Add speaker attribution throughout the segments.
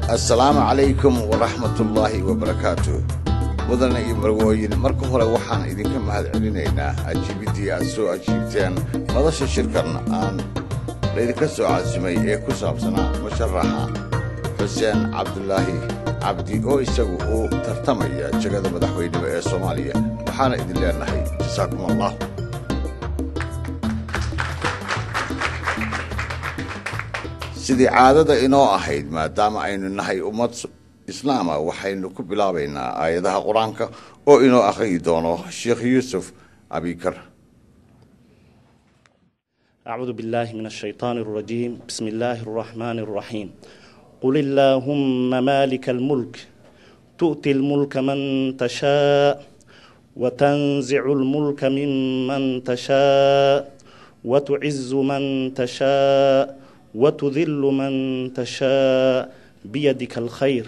Speaker 1: assalaamu calaykum waraxmatullaahi wabarakaatu mudane iyo marwooyin marka hore waxaan idinka mahad celinaynaa ajiibiddii aad soo ajiibteen madasha shirkan aan laydinka soo caasimay ee ku saabsanaa musharaxa xuseen cabdulaahi cabdi oo isagu uu tartamaya jegada madaxweyneba ee soomaaliya waxaana idin leenahay jasaakum allah sidii caadada inoo ahayd maadaama aynu nahay ummad islaama waxaynu ku bilaabaynaa aayadaha qur-aanka oo inoo akhriyi doono sheekh yuusuf abikar
Speaker 2: أعوذ بالله من الشيطان الرجيم بسم الله الرحمن الرحيم قل اللهم مالك الملك تؤتي الملك من تشاء وتنزع الملك ممن تشاء وتعز من تشاء وتذل من تشاء بيدك الخير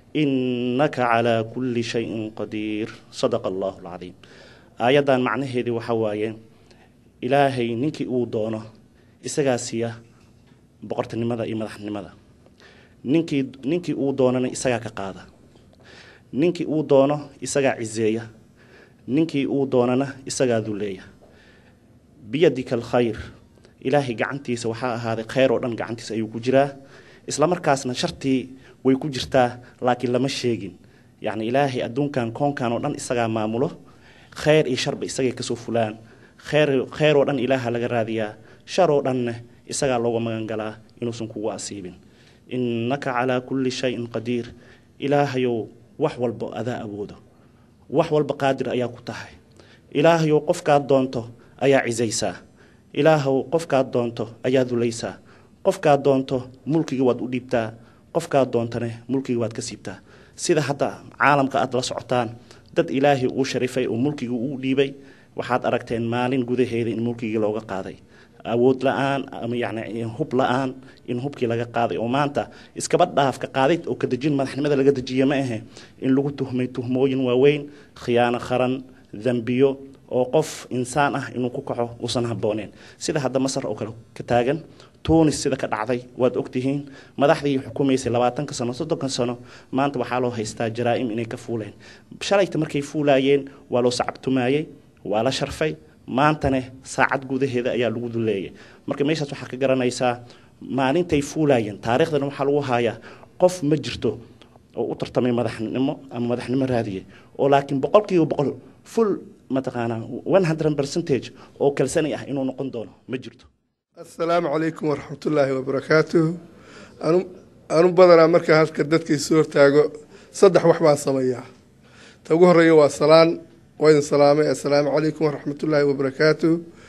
Speaker 2: إنك على كل شيء قدير صدق الله العظيم آياdan macnaheedii waxa waaye ilaahay ninkii uu doono isagaa siiya boqortinimada iyo madaxnimada ninkii ninkii uu doonana isagaa ka qaada ninkii uu doono isagaa ciseeya ninkii uu doonana isagaa duleeya biyadika alkhayr ilaahay gacantiisa waxaa ahaaday kheyr oo dhan gacantiisa ayuu ku jiraa isla markaasna shartii way ku jirtaa laakiin lama sheegin yacni ilaahay adduunkan koonkan oo dhan isagaa maamulo kheyr iyo sharba isagay kasoo fulaan kheyr kheyr oo dhan ilaaha laga raadiyaa shar oo dhanne isagaa looga magan galaa inuusan kugu asiibin innaka calaa kulli shayin qadiir ilaahayow wax walba adaa awoodo wax walba qaadir ayaa ku tahay ilaahayow qofkaad doonto ayaa cisaysaa ilaahow qofkaad doonto ayaa dulaysaa qofkaad doonto mulkiga waad u dhiibtaa qofkaad doontane mulkiga waad ka siibtaa sida hadda caalamka aad la socotaan dad ilaahay uu sharifay oo mulkiga uu dhiibay waxaad aragteen maalin gudaheeda in mulkigii looga qaaday awood la-aan ama yani hub la-aan in hubkii laga qaaday oo maanta iskaba dhaafka qaadid oo kadejin madaxnimada laga dejiye ma ahe in lagu tuhmay tuhmooyin waaweyn khiyaano qaran dambiyo oo qof insaan ah inuu ku kaco uusan habooneen sida hadda masar oo kale ka taagan tunis sida ka dhacday waad ogtihiin madaxdii xukumaysay labaatanka sano soddonka sano maanta waxaa loo haystaa jaraa-im inay ka fuuleen shalayta markay fuulaayeen waa loo sacabtumaayey waa la sharfay maantane saacad gudaheeda ayaa lagu duleeyay marka meeshaas waxaa ka garanaysaa maalintay fuulaayeen taariikhdana waxaa lagu haayaa qof ma jirto oo u tartamay madaxnimo ama madaxnimo raadiye oo laakiin boqolkiiba boqol full mataqaanaa one hundred percentage oo kalsani ah inuu noqon doono ma jirto
Speaker 3: assalaamu calaykum waraxmatullaahi wabarakaatuh anu anu badanaa markaa halka dadkaisu hortaago saddex wax baan sameeyaa ta ugu horeeya waa salaan waa idin salaamay assalaamu calaykum waraxmatullaahi wabarakaatuh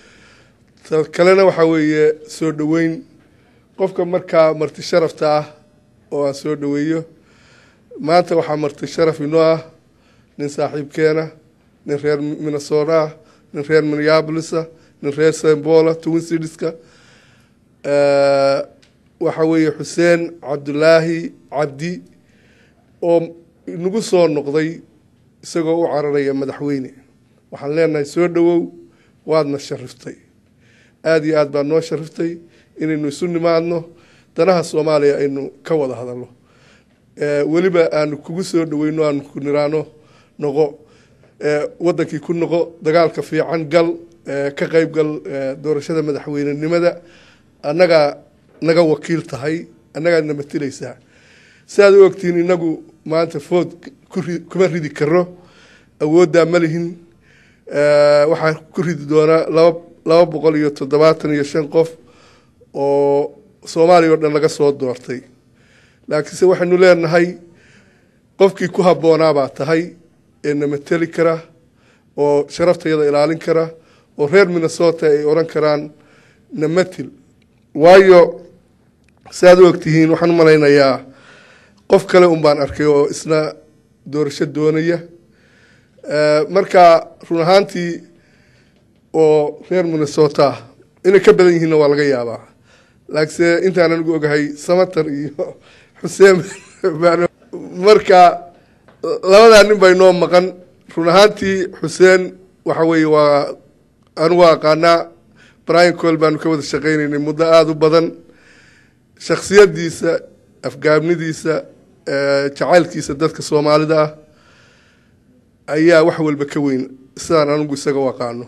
Speaker 3: ta kalena waxaa weeye soo dhoweyn qofka markaa marti sharafta ah oo aan soo dhoweeyo maanta waxaa marti sharaf inoo ah nin saaxiibkeena nin reer minnesota ah nin reer minneabolisa nin reer sembola twin citiska waxaa weeye xuseen cabdulaahi cabdi oo nagu soo noqday isagoo u cararaya madaxweyne waxaan leenahay soo dhowow waadna shariftay aada iyo aad baad noo shariftay inaynu isu nimaadno danaha soomaaliya aynu ka wada hadalno weliba aanu kugu soo dhoweyno aanu ku niraano noqo wadankii ku noqo dagaalka fiican gal ka qeyb gal doorashada madaxweynenimada annagaa naga wakiil tahay annagaadna matilaysaa si aad u ogtihiin inagu maanta food kuma ridi karo awooddaa ma lihin waxaa ku ridi doonaa laba laba boqol iyo toddobaatan iyo shan qof oo soomaaliya o dhan laga soo doortay laakiinse waxaynu leenahay qofkii ku habboonaabaa tahay ee na mateli kara oo sharaftayada ilaalin kara oo reer minnesota ay odhan karaan na matil waayo si aad u ogtihiin waxaan u malaynayaa qof kale un baan arkay oo isna doorasho doonaya marka run ahaantii oo reer minnesota inay ka badan yihiinna waa laga yaabaa laakiinse intaan anigu ogahay samatar iyo xuseen marka labadaa nin bay noo maqan run ahaantii xuseen waxa weeye waa anigu aqaanaa brian col baanu ka wada shaqeyneynay muddo aada u badan shaksiyadiisa afgaabnidiisa jacaylkiisa dadka soomaalida ah ayaa wax walba ka weyn sidaan anigu isaga u aqaano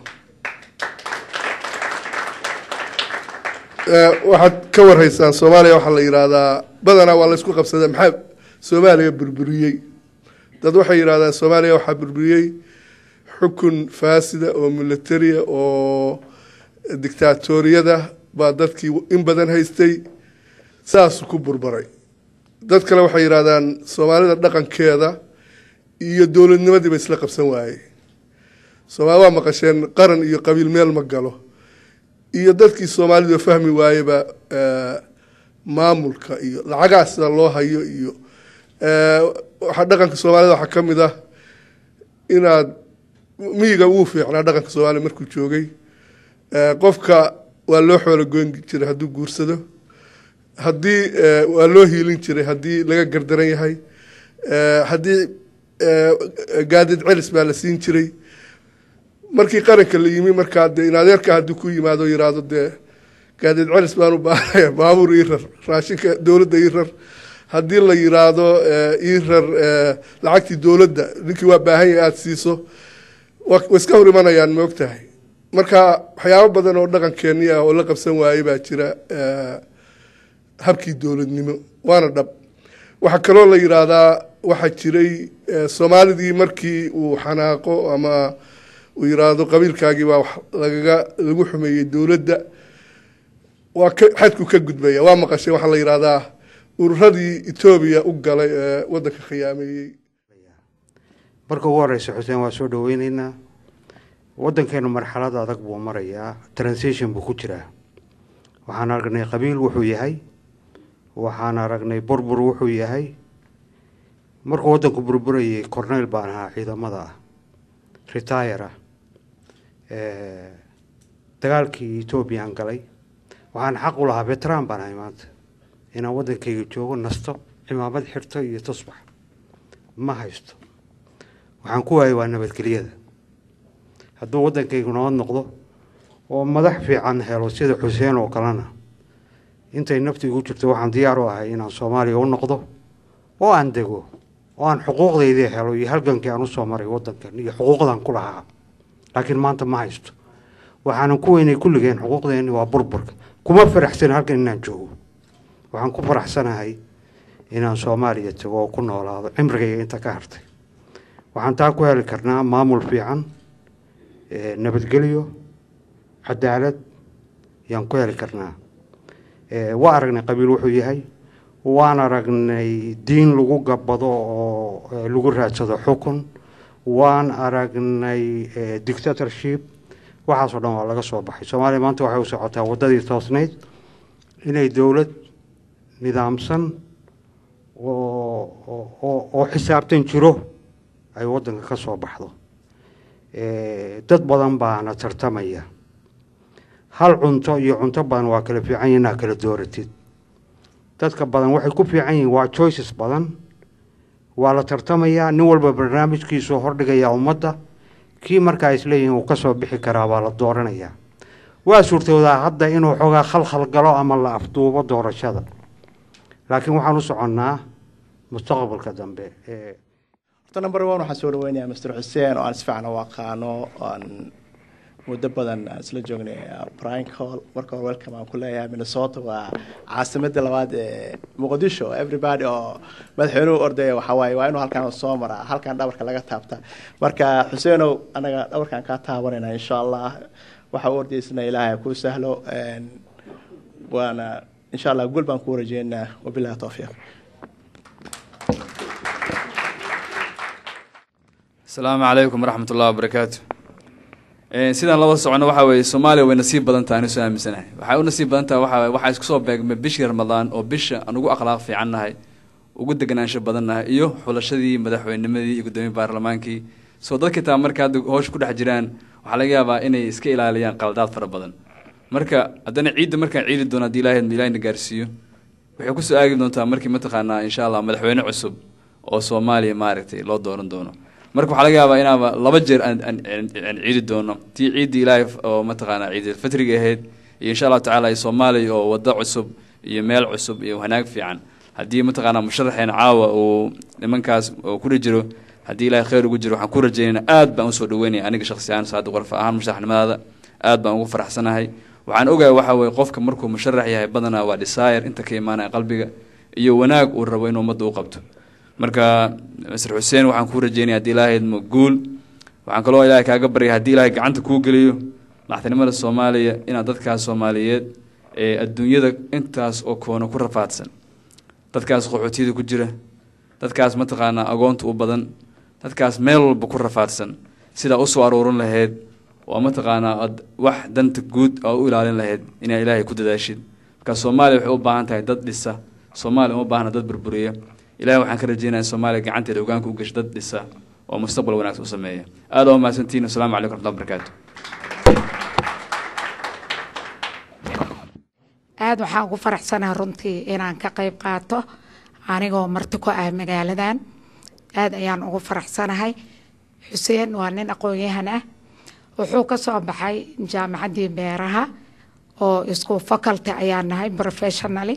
Speaker 3: waxaad ka warhaysaan soomaaliya waxaa la yidhaahdaa badanaa waa la isku qabsadaa maxaa soomaaliya burburiyey dad waxay yidhahdaan soomaaliya waxaa burburiyey xukun faasida oo militaria oo dictaatoriyada baa dadkii in badan haystay saasuu ku burburay dad kale waxay yidhahdaan soomaalida dhaqankeeda iyo dowladnimadiiba isla qabsan waayey soomaali waa maqasheen qaran iyo qabiil meel ma galo iyo dadkii soomaalidu fahmi waayeba maamulka iyo lacagaha sida loo hayo iyo waxaa dhaqanka soomaalida waxaa ka mid ah inaad miyiga wuu fiicnaa dhaqanka soomaaliya markuu joogay qofka waa loo xoolo goyn jiray hadduu guursado haddii waa loo hiilin jiray haddii laga gardaran yahay haddii gaadid celis baa la siin jiray markii qaranka la yimi markaa dee in adeerka haddii ku yimaado yiraahdo dee gaadid celis baan u baahanaya baabuur ii rar raashinka dowladda ii rar haddii la yiraahdo ii rar lacagtii dowladda ninkii waa baahan yahay aada siiso wa iska hor imanayaan ma og tahay marka waxyaabo badan oo dhaqankeeni ah oo la qabsan waayey baa jira habkii dowladnimo waana dhab waxaa kaloo la yidhaahdaa waxaa jiray soomaalidii markii uu xanaaqo ama uu yiraahdo qabiilkaagii baa wax lagaga lagu xumeeyey dowladda waa ka xadku ka gudbaya waa maqashay waxaa la yidhaahdaa ururadii etoobiya u galay ee waddanka khiyaameeyey
Speaker 4: marka ugu horeysa xuseen waa soo dhaweyneynaa waddankeenu marxalad adag buu marayaa transition buu ku jiraa waxaan aragnay qabiil wuxuu yahay waxaan aragnay burbur wuxuu yahay markuu waddanku burburayay corneyl baan ahaa ciidamada ah retire ah dagaalkii ethoobiyan galay waxaan xaq u lahaa veteran baan ahay maanta inaan waddankayga joogo nasto cimaamad xirto iyo tusbax ma haysto waxaan ku waayay waa nabadgelyada hadduu waddankaygu nabad noqdo oo madax fiican helo sida xuseen oo kalena intay naftiigu jirto waxaan diyaar u ahay inaan soomaaliya u noqdo oo aan dego oo aan xuquuqdaydii helo iyo halgankii aan usoo maray waddankan iyo xuquuqdan ku lahaa laakiin maanta ma haysto waxaanan ku weynay kulligeen xuquuqdeenni waa burburka kuma faraxsan halkan inaan joogo waxaan ku faraxsanahay inaan soomaaliya tago oo ku noolaado cimrigayga inta ka hartay waxaan taa ku heli karnaa maamul fiican nabadgelyo cadaalad yaan ku heli karnaa waa aragnay qabiil wuxuu yahay waan aragnay diin lagu gabado oo lagu raadsado xukun waan aragnay dictatorship waxaasoo dhan waa laga soo baxay soomaaliya maanta waxay u socotaa waddadii toosnayd inay dowlad nidaamsan oo oo xisaabtan jiro ay waddanka ka soo baxdo dad badan baana tartamaya hal cunto iyo cunto badan waa kala fiican yihin inaa kala dooratid dadka badan waxay ku fiican yihiin waa choices badan waa la tartamayaa nin walba barnaamijkiisuu hordhigayaa ummadda kii markaa isleeyihiin uu kasoo bixi karaa baa la dooranayaa waa suurtoodaa hadda inuu xoogaa khalkhal galo ama la afduubo doorashada laakiin waxaan u soconnaa mustaqbalka dambe
Speaker 5: horta number one waxaan soo dhaweynayaa master xuseen oo aan si fiican u aqaano aan muddo badan aan isla joognay brian call marka hore welcome aan ku leeyahay minnesota waa caasimadda labaad ee muqdisho everybody oo madaxweynuhu ordaya waxaa waaye waa inuu halkan soo maraa halkan dhabarka laga taabta marka xuseenow anaga dhabarkan kaa taabanayna insha allah waxa u ordaysana ilaahay kuu sahlo waana insha allah gul baan kuu rajeynaa wabilahi towfiiq
Speaker 6: asalaamu calaykum waraxmat ullahi wabarakaatu sidaan laba socono waxaa weeye soomaaliya way nasiib badan tahay anisu aaminsanahay waxay u nasiib badan tahay waxaa waxaa isku soo beegmay bishii ramadaan oo bisha aan ugu akhlaaq fiican nahay ugu deganaansho badan nahay iyo xulashadii madaxweynimadii iyo guddoomiye baarlamaankii soo dadkii taa marka hadda hoosh ku dhex jiraan waxaa laga yaabaa inay iska ilaaliyaan qaldaad fara badan marka haddana ciidda markaan ciidi doono haddii ilaahay ilaahayna gaarsiiyo waxay kusoo aagi doontaa markii mataqaanaa insha allah madaxweyne cusub oo soomaaliya maaragtay loo dooran doono marka waxaa laga yaabaa inaaba laba jeer aan ciidi doono tii ciiddii ilaahay oo mataqaanaa ciidulfatriga ahayd iyo insha allahu tacala soomaaliya oo waddo cusub iyo meel cusub iyo wanaag fiican haddii mataqaanaa musharaxeena caawa uu nimankaas uu kudhi jiro haddii ilaahay khayr ugu jiro waxaan ku rajaynayna aad baan usoo dhaweynaya aniga shakhsi ahaan saada qorfa ahaan musharaxnimadaada aad baan ugu faraxsanahay waxaan ogahay waxa weye qofka markuu musharax yahay badanaa waa desire inta ka imaanaya qalbiga iyo wanaag uu rabo inuu ummadda u qabto marka masr xuseen waxaan kuu rajeynaya haddii ilaahay idmo guul waxaan kaloo ilaahay kaaga baryay haddii ilaahay gacanta kuu geliyo madaxtinimada soomaaliya inaad dadkaas soomaaliyeed ee adduunyada intaas oo koono ku rafaadsan dadkaas qaxootiyada ku jira dadkaas mataqaanaa agoonta u badan dadkaas meel walba ku rafaadsan sidaa usoo aruurin lahayd oo mataqaanaa ad wax danta guud oo u ilaalin lahayd inaa ilaahay ku dadaashid marka soomaaliya waxay u baahan tahay dad dhisa soomaaliya uma baahna dad burburiya ilahay waxaan ka rajeynaya in soomaaliya gacanteeda hogaanka u gasho dad dhisa oo mustaqbal wanaagsan u sameeya aad oo mahadsantihiin wasalaamu calaykum raxmatullahi barakaatu
Speaker 7: aada waxaan ugu faraxsanaha runtii inaan ka qayb qaato anigoo marti ku ah magaaladan aada ayaan ugu faraxsanahay xuseen waa nin aqoon-yahan ah wuxuu ka soo baxay jaamacaddii beeraha oo isku faculty ayaan nahay professionally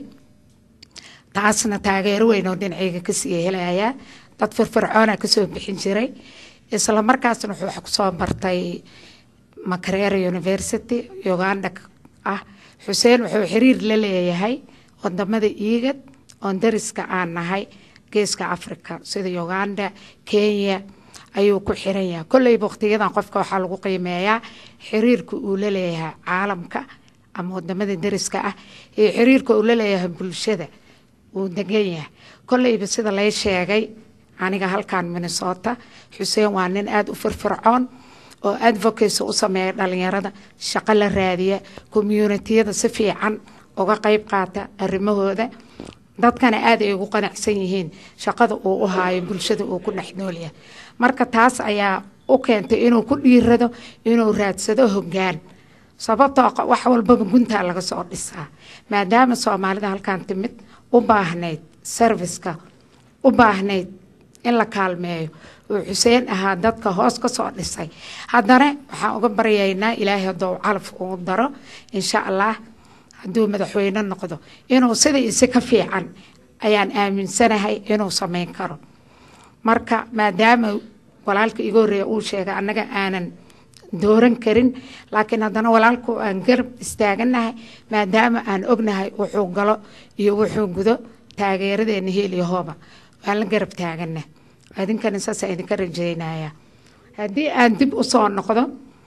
Speaker 7: taasna taageero weyn oo dhinacayga kasii helayaa dad firfircoona kasoo bixin jiray isla markaasna wuxuu wax kusoo bartay makerere university uganda ah xuseen wuxuu xiriir la leeyahay wadamada iigad oon dariska aan nahay geeska africa sida uganda kenya ayuu ku xiran yahay kolleyba waqtiyadan qofka waxaa lagu qiimeeyaa xiriirka uu la leeyahay caalamka ama wadamada dariska ah iyo xiriirka uu la leeyahay bulshada uu degan yahay kolleyba sida lay sheegay aniga halkan minnesota xuseen waa nin aada u firfircoon oo advocacy u sameeya dhalinyarada shaqo la raadiya communitiyada si fiican uga qeyb qaata arrimahooda dadkana aada ay ugu qanacsan yihiin shaqada uu u haayo bulshada uu ku dhex noolyahay marka taas ayaa u keentay inuu ku dhiirado inuu raadsado hoggaan sababtoo wax walbaba guntaa laga soo dhisaa maadaama soomaalida halkan timid u baahnayd serviceka u baahnayd in la kaalmeeyo uu xuseen ahaa dadka hoos ka soo dhisay haddana waxaan uga baryaynaa ilaahay hadduu calaf uu daro insha allah hadduu madaxweyne noqdo inuu sida isi ka fiican ayaan aaminsanahay inuu sameyn karo marka maadaama walaalka iga horreeya uu sheegay annaga aanan dooran karin laakiin haddana walaalku aan garab istaaganahay maadaama aan ognahay wuxuu galo iyo wuxuu gudo taageeradeena heel iyo hooba waan la garab taagana idinkana saasaan idinka rajeynaya haddii aan dib usoo noqdo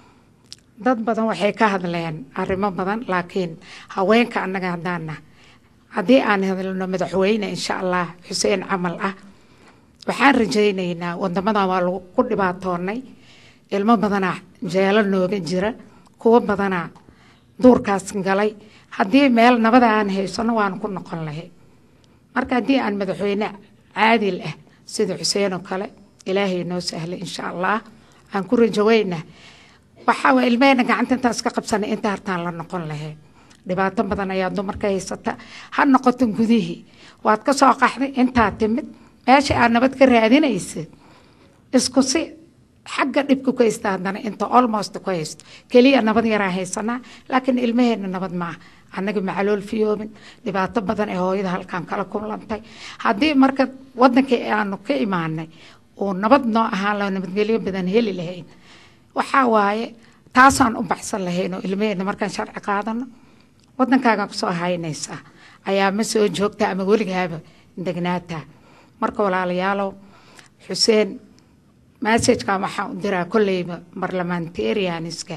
Speaker 7: dad badan waxay ka hadleen arrimo badan laakiin haweenka annaga haddaana haddii aan hadalno madaxweyne insha allah xuseen camal ah waxaan rajaynaynaa wadamadan waa lagu ku dhibaatoonay ilmo badanaa jeelo nooga jira kuwo badanaa duurkaas galay haddii meel nabada aan haysano waan ku noqon lahay marka haddii aan madaxweyne caadil ah sida xuseen oo kale ilaahay noo sahlay insha allah aan ku rajaweyna waxaa waa ilmaheenna gacanta intaas ka qabsanay inta hartaan la noqon lahayd dhibaato badan ayaa dumarka haysata ha noqoto gudihii waad ka soo qaxday intaa timid meesha aad nabad ka raadinaysid isku si xagga dhibka ku haysta haddana inta almost ku haysto keliya nabad yaraa haysanaa laakiin ilmaheenna nabad maaha annaga macalool fiyoobin dhibaato badan ee hooyada halkan kala kulantay haddii marka wadankii aanu ka imaanay uu nabad noo ahaan laho nabadgelyo badan heli lahayn waxaa waaye taasaan u baxsan lahayn oo ilmaheenna markaan sharci qaadano wadankaagan kusoo haynaysaa ayaa ma soo joogta ama weligaaba degnaataa marka walaalayaalow xuseen massajkan waxaan u diraa kolleyba barlamentarianiska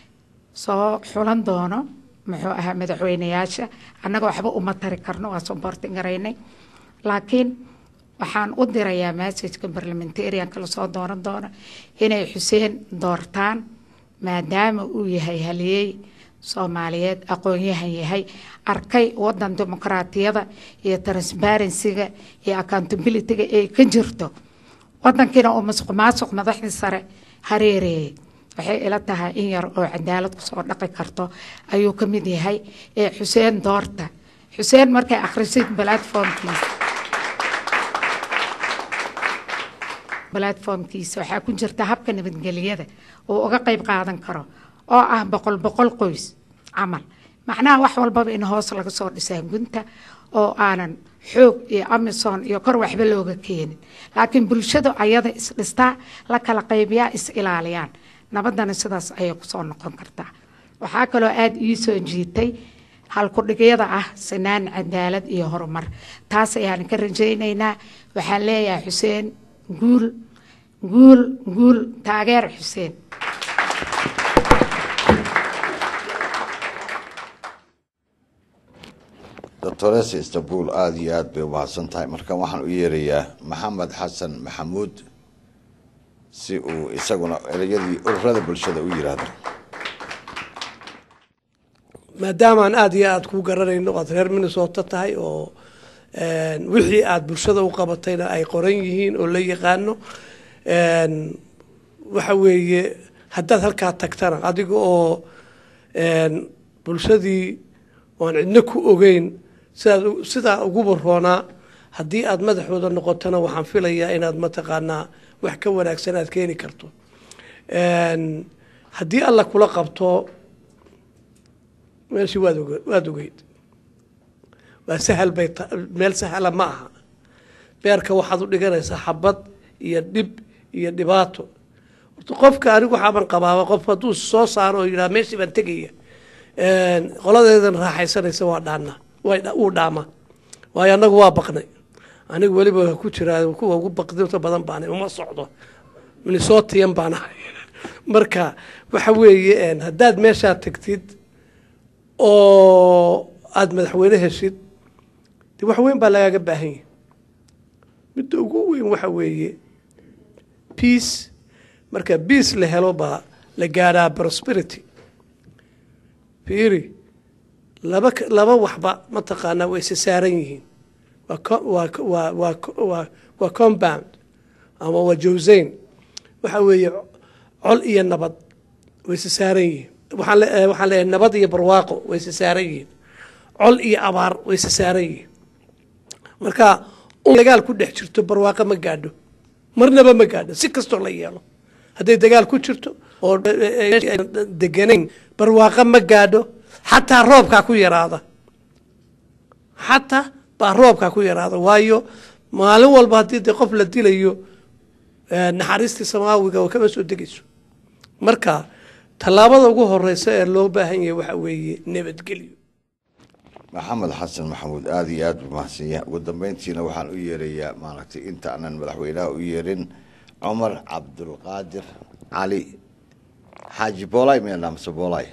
Speaker 7: soo xulan doono muxuu ahaa madaxweyneyaasha annaga waxba uma tari karno waa soborti garaynay laakiin waxaan u dirayaa massajka barlamentarianka lasoo dooran doono inay xuseen doortaan maadaama uu yahay haliyey soomaaliyeed aqoon-yahan yahay arkay wadan dimuqraatiyada iyo transparencyga iyo accountabilityga ay ka jirto wadankiina uu masuq maasuq madaxdii sare hareereeyay waxay ila tahay in yar oo cadaalad kusoo dhaqi karto ayuu ka mid yahay ee xuseen doorta xuseen markay akhrisid platformkiisa platformkiisa waxaa ku jirta habka nabadgelyada uu uga qayb qaadan karo oo ah boqol boqol qoys camal macnaha wax walbaba in hoos laga soo dhisaa gunta oo aanan xoog iyo amison iyo kor waxba looga keenin laakiin bulshadu ayada isdhistaa la kala qaybiyaa is ilaaliyaan nabadana sidaas ayay kusoo noqon kartaa waxaa kaloo aada ii soo jiitay halkudhigyada ah sinaan cadaalad iyo horumar taas ayaan ka rajaynaynaa waxaan leeyahay xuseen guul guul guul taageer xuseen
Speaker 1: doctoresa istanbul aada iyo aada bay umahadsan tahay markan waxaan u yeerayaa maxamed xasan maxamuud si uu isaguna ereyadii ururada bulshada u yiraahdo
Speaker 8: maadaamaan aada iyo aada kuu garanayno oad reer minnesota tahay oo wixii aada bulshada u qabatayna ay qoran yihiin oo la yaqaano waxa weeye haddaad halkaa tagtana adiga oo bulshadii oan cidno ku ogeyn sidaad sidaa ugu baroonaa haddii aada madaxooda noqotona waxaan filayaa inaad mataqaanaa wax ka wanaagsan aad keeni karto haddii alla kula qabto meeshii waad oge waad ogeyd waa sahal bay ta meel sahala ma aha beerka waxaad u dhiganaysaa xabad iyo dhib iyo dhibaato horta qofka anigu waxaaban qabaaba qof hadduu soo saaro oo yidhaha meeshii baan tegaya qoladeedan raaxaysanaysa waa dhaana wuu dhaama waayo annagu waa baqnay anigu weliba ku jiraa kuwa ugu baqdinta badan baana uma socdo minnesotian baan ahay marka waxa weeye haddaad meeshaa tagtid oo aada madaxweyne heshid de wax weyn baa lagaaga baahan yahi midda ugu weyn waxa weeye peace marka peace la helo baa la gaadhaa prosperity fiiri laba laba waxba mataqaanaa way isa saaran yihiin waa waa waa waa waa waa compound ama waa jawsayn waxa weeye col iyo nabad way isa saaran yihiin waxaan le waxaan leeyahay nabad iyo barwaaqo way isa saaran yihiin col iyo abaar way isa saaran yihiin marka dagaal ku dhex jirto barwaaqo ma gaadho marnaba ma gaadho si kastoo la yeelo hadday dagaal ku jirto oo deganayn barwaaqo ma gaadho xataa roobkaa ku yaraada xataa baa roobkaa ku yaraada waayo maalin walba haddii de qof la dilayo naxariistii samaawiga oo kama soo degayso marka tallaabada ugu horeysa ee loo baahan yahay waxa weeye nabadgelyo
Speaker 1: maxamed xasan maxamuud aada iyo aada buu mahadsanyahay ugu dambeyntiina waxaan u yeerayaa maaragtay inta aanan madaxweynaha u yeerin cumar cabdulqaadir cali xaaji boolay meenaa mase boolay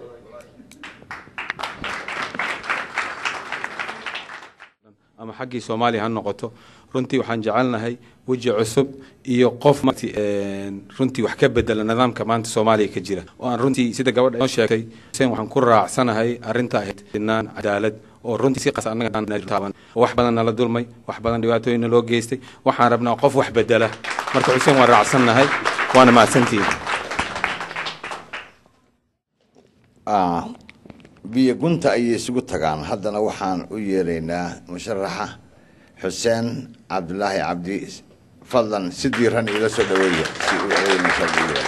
Speaker 9: ama xaggii soomaaliya ha noqoto runtii waxaan jecelnahay weji cusub iyo qof runtii wax ka bedela nidaamka maanta soomaaliya ka jira oo aan runtii sida gabadha noo sheegtay xuseen waxaan ku raacsanahay arrinta ahayd sinaan cadaalad oo runtii si qas annaga taaban wax badan nala dulmay wax badan dhibaatooyinna loo geystay waxaan rabnaa qof wax bedela marka xuseen waan raacsannahay waana mahadsantihin
Speaker 1: biyo gunta ayay isugu tagaan haddana waxaan u yeeraynaa musharaxa xuseen cabdulaahi cabdi fadlan si diiran iila soo dhaweeya si uu eeynaysa u yeero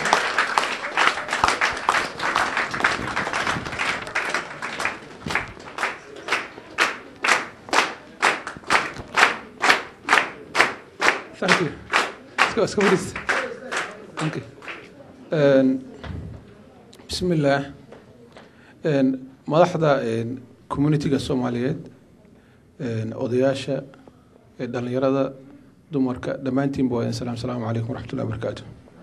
Speaker 10: Thank you. Let's go, let's go with this. Thank you. Um, Bismillah. Um, madaxda um, communityga Soomaaliyeed um, odayaasha ee dhalinyarada dumarka dhammaantiinba waa salaam salaamu calaykum waraxmatullahi wabarakaatu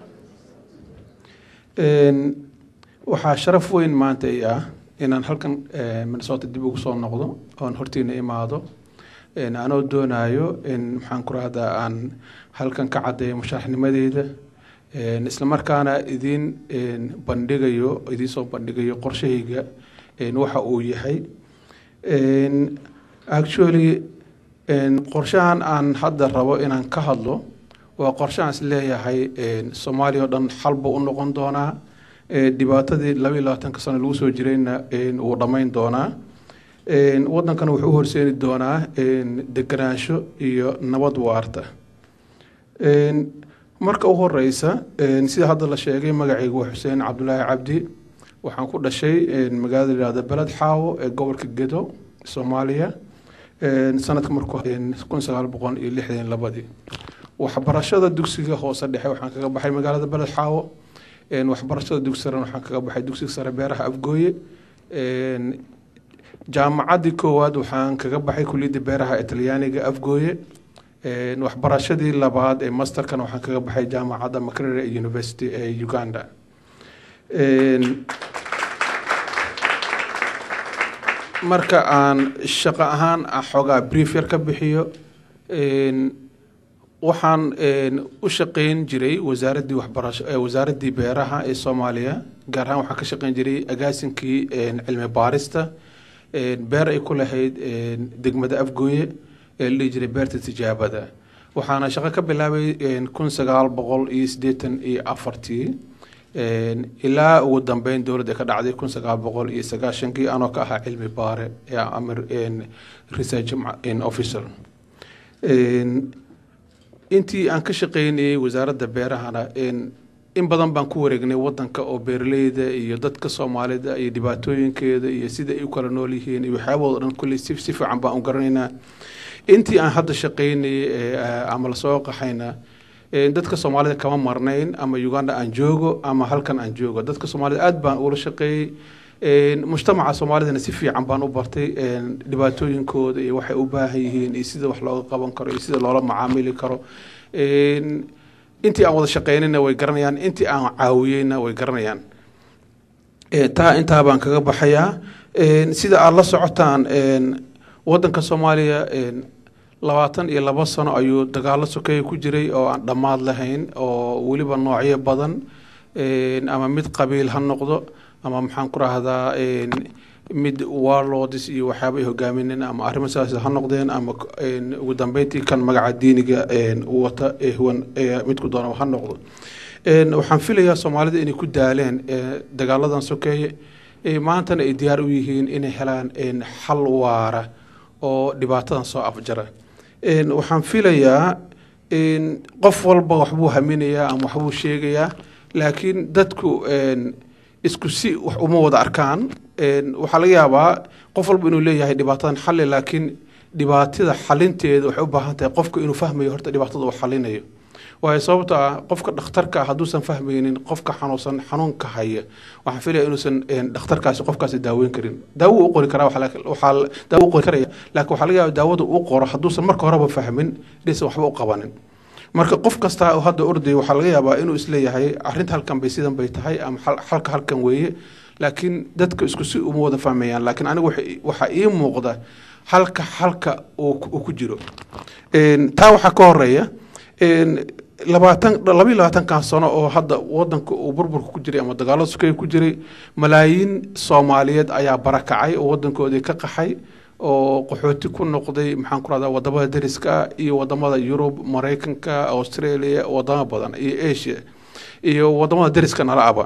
Speaker 10: Um, waxaa sharaf weyn maanta i ah inaan halkan um, minnesota dib ugu soo noqdo oon hortiina imaado een anoo doonaayo in maxaan ku rahdaa aan halkan ka caddeeyo musharaxnimadeeda een isla markaana idiin een bandhigayo idiin soo bandhigayo qorshahayga een waxa uu yahay een actually een qorshahan aan hadda rabo inaan ka hadlo waa qorshahan is leeyahay een soomaaliya oo dhan xal buu u noqon doonaa ee dhibaatadii laba iyo labaatanka sano lagu soo jirayna een wuu dhammayn doonaa een waddankana wuxuu u horseeni doonaa een deganaansho iyo nabad waarta een marka u horeysa een sida hadda la sheegay magacaygu waa xuseen cabdulaahi cabdi waxaan ku dhashay een magaalada yihahda beled xaawo ee gobolka gedo soomaaliya sanadka markuu kun sagaal boqol iyo lixdan labadii waxbarashada dugsiga hoose dhexe waxaan kaga baxay magaalada beled xaawo waxbarashada dugsi sare waxaan kaga baxay dugsiga sare beeraha afgooye jaamacaddii koowaad waxaan kaga baxay kuliyadda beeraha italyaaniga afgooye waxbarashadii labaad ee masterkana waxaan kaga baxay jaamacadda makerere university ee uganda marka aan shaqo ahaan xoogaa brief yar ka bixiyo waxaan u shaqeyn jiray wasaaraddii waxbarasho wasaaraddii beeraha ee soomaaliya gaar ahaan waxaan ka shaqeyn jiray agaasinkii cilmi baarista beer ay ku lahayd degmada afgooye ee la dhihi jiray beerta tijaabada waxaana shaqo ka bilaabay kun sagaal boqol iyo siddeetan iyo afartii ilaa ugu dambeyn dowladda ka dhacday kun sagaal boqol iyo sagaashankii anoo ka ahaa cilmi baare amir research officer intii aan ka shaqeynayay wasaaradda beerahana in badan baan ku wareegnay wadanka oo beeraleyda iyo dadka soomaalida iyo dhibaatooyinkeeda iyo sida ay u kala nool yihiin iyo waxyaabahooda dhan kulley si si fiican baan u garanaynaa intii aan hadda shaqeynayay ama lasoo qaxayna dadka soomaalida kama marnayn ama uganda aan joogo ama halkan aan joogo dadka soomaalida aad baan ula shaqeeyey mujtamaca soomaalidana si fiican baan u bartay dhibaatooyinkooda iyo waxay u baahan yihiin iyo sida wax looga qaban karo iyo sida loola macaamili karo intii aan wada shaqeynayna way garanayaan intii aan caawiyeyna way garanayaan taa intaa baan kaga baxayaa sida aada la socotaan wadanka soomaaliya labaatan iyo labo sano ayuu dagaalo sokeeye ku jiray oo aan dhammaad lahayn oo weliba noocyo badan ama mid qabiil ha noqdo ama maxaan ku rahdaa mid warlords iyo waxyaaba ay hogaamineen ama arrimo sidaas ha noqdeen ama ugu dambeyntii kan magaca diiniga wata huwan midku doona ha noqdo waxaan filayaa soomaalida inay ku daaleen dagaaladan sokeeye maantana ay diyaar u yihiin inay helaan xal waara oo dhibaatadan soo afjara waxaan filayaa qof walba waxbuu haminayaa ama waxbuu sheegayaa laakiin dadku isku si wax uma wada arkaan waxaa laga yaabaa qof walba inuu leeyahay dhibaatadan xalli laakiin dhibaatada xalinteeda waxay u baahan tahay qofka inuu fahmayo horta dhibaatada uu xalinayo waayo sababto ah qofka dhakhtarka ah hadduusan fahmaynin qofka xanuunsan xanuunka haya waxaan filaya inuusan dhakhtarkaasi qofkaasi daaweyn karin daawo u qori karaa waxaa daawo u qori karaya laakiin waxaa laga yaaba daawada uu qoro hadduusan marka horeba fahmin inaysan waxba u qabanin marka qof kasta oo hadda ordaya waxaa laga yaabaa inuu isleeyahay arrinta halkan bay sidan bay tahay ama xalka halkan weeye laakiin dadka isku si uma wada fahmayaan laakiin aniga waxaa ii muuqda halka halka uu ku jiro taa waxaa ka horeeya labaatan labayo labaatankan sano oo hadda wadanka uu burburka ku jiray ama dagaalada sukeeye ku jiray malaayiin soomaaliyeed ayaa barakacay oo wadankoodii ka qaxay oo qaxooti ku noqday maxaan ku rahdaa wadamada dariska iyo wadamada yurub maraykanka australia wadamo badan iyo asia iyo wadamada dariska nala aba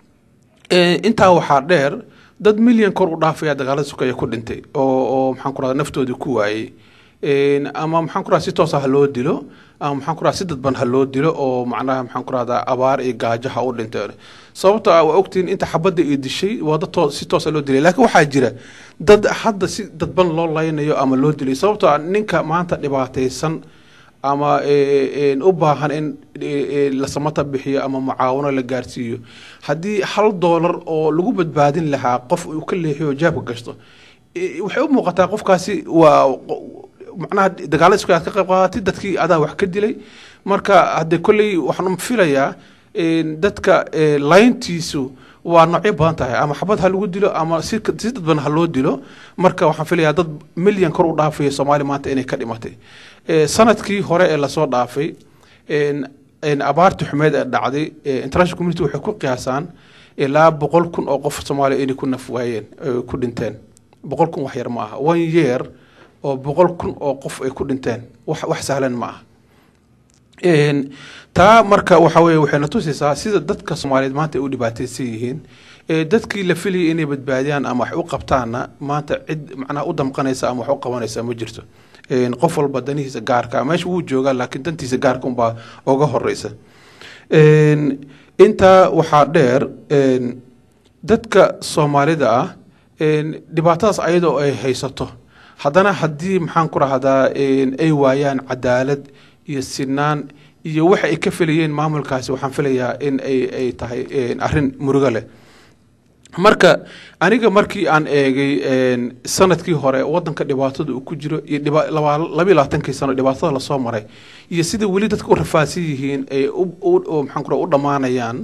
Speaker 10: intaa waxaa dheer dad milyan kor u dhaafaya dagaalada sukeeye ku dhintay oo oo maxaan ku rahdaa naftoodii ku waayey ama maxaan ku rahdaa si toosa ha loo dilo ama maxaan ku rahdaa si dadban ha loo dilo oo macnaha maxaan ku rahdaa abaar iyo gaajo ha u dhinteen sababto ah waa ogtihiin inta xabadda iyo dishay waa dad too si toosa loo dilay laakiin waxaa jira dad hadda si dadban loo laynayo ama loo dilay sababto ah ninka maanta dhibaataysan ama u baahan in la samata bixiyo ama mucaawano la gaarsiiyo haddii hal doolar oo lagu badbaadin lahaa qof uu ka leexiyo jaabka gashto waxay u muuqataa qofkaasi waa macnaha dagaala isku aad ka qayb qaadatay dadkii adaa wax ka dilay marka haddee kolley waxaan filayaa dadka layntiisu waa noocyo badan tahay ama xabad ha lagu dilo ama si si dadban ha loo dilo marka waxaan filayaa dad milyan kor u dhaafaya soomaaliya maanta inay ka dhimatay sanadkii hore ee lasoo dhaafay abaartii xumeed ee dhacday international community waxay ku qiyaasaan ilaa boqol kun oo qof soomaaliya inay ku naf waayeen ku dhinteen boqol kun wax yar ma aha one year oo boqol kun oo qof ay ku dhinteen wax wax sahlan ma aha taa marka waxa weye waxayna tusaysaa sida dadka soomaaliyeed maanta ay u dhibaataysan yihiin dadkii la filayay inay badbaadiyaan ama wax u qabtaanna maanta cid macnaha u damqanaysa ama wax u qabanaysa ma jirto qof walba danihiisa gaarka meesha wuu joogaa laakiin dantiisa gaarka unbaa uga horeysa intaa waxaa dheer dadka soomaalida ah dhibaatadaas ayadoo ay haysato haddana haddii maxaan ku rahdaa ay waayaan cadaalad iyo sinaan iyo waxa ay ka filayeen maamulkaasi waxaan filayaa in ay ay tahay arrin murugo leh marka aniga markii aan eegay sanadkii hore wadanka dhibaatada uu ku jiro iyo labayo labaatankii sano dhibaatada lasoo maray iyo sida weli dadka u rafaadsan yihiin ay maxaan ku u dhammaanayaan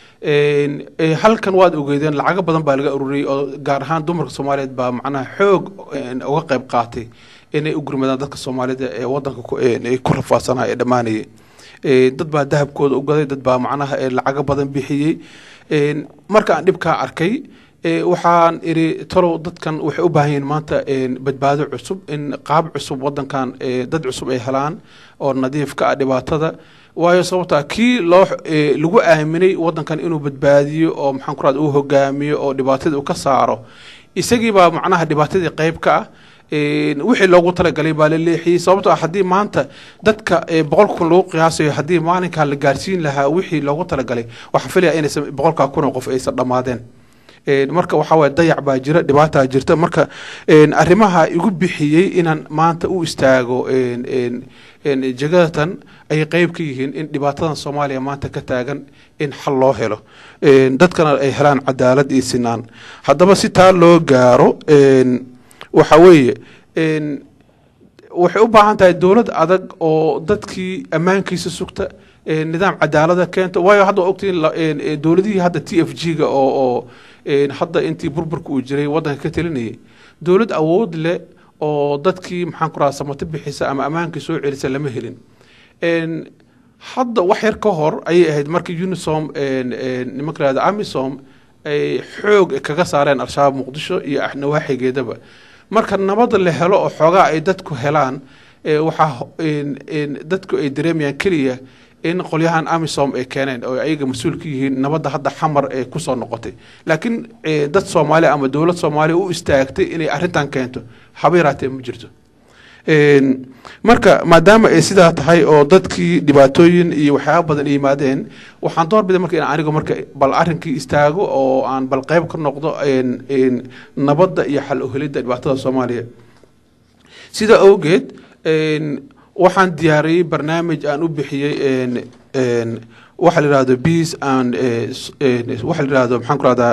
Speaker 10: halkan waad ogeedeen lacago badan baa laga ururiyey oo gaar ahaan dumarka soomaaliyeed baa macnaha xoog uga qayb qaatay inay u gurmadaan dadka soomaalida ee wadanka ku rafaadsanaa ee dhammaanayay dad baa dahabkooda u gaday dad baa macnaha lacago badan bixiyey marka aan dhibkaa arkay waxaan iri talow dadkan waxay u baahan yihiin maanta badbaado cusub in qaab cusub wadankan dad cusub ay helaan oo nadiif ka ah dhibaatada waayo sababtaa kii loo lagu aaminay wadankan inuu badbaadiyo oo maxaan ku rahda uu hogaamiyo oo dhibaatadii uu ka saaro isagii baa macnaha dhibaatadii qayb ka ah wixii loogu talagalay baa la leexiyey sababtoo ah haddii maanta dadka boqol kun lagu qiyaasayo haddii maalinkaa la gaarsiin lahaa wixii loogu talagalay waxaan filaya inaysan boqolkaa kun oo qof aysan dhammaadeen marka waxaa waye dayac baa jira dhibaataa jirta marka arrimaha igu bixiyey inaan maanta u istaago jegadatan ay qeyb ka yihiin in dhibaatadan soomaaliya maanta ka taagan in xal loo helo dadkana ay helaan cadaalad iyo sinaan haddaba si taa loo gaaro waxa weeye waxay u baahan tahay dowlad adag oo dadkii ammaankiisa sugta nidaam cadaalada keenta waayo hadda waa ogtiin dowladihii hadda t f g ga oo oo hadda intii burburka uu jiray waddanka ka telinayay dowlad awood leh oo dadkii maxaan ku raha samato bixisa ama ammaankii soo celisa lama helin hadda wax yar ka hor ayay ahayd markii unisom nimanka lahada amisom ay xoog kaga saareen al-shabaab muqdisho iyo nawaaxigeedaba marka nabada la helo oo xoogaa ay dadku helaan waxaa dadku ay dareemayaan keliya in qolyahan amisom ay keeneen oo ayaga mas-uul ka yihiin nabadda hadda xamar ee kusoo noqotay laakiin dad soomaali ama dowlad soomaaliya u istaagtay inay arrintan keento haba yaraatee ma jirto marka maadaama ay sidaa tahay oo dadkii dhibaatooyin iyo waxyaaba badan yimaadeen waxaan doorbiday marka in anigu marka bal arrinkii istaago oo aan bal qeyb ka noqdo nabadda iyo xal uhelidda dhibaatada soomaaliya sidaa awgeed waxaan diyaariyey barnaamij aan u bixiyey waxa la yihahdo peace and waxa la yihahdo maxaan ku rahdaa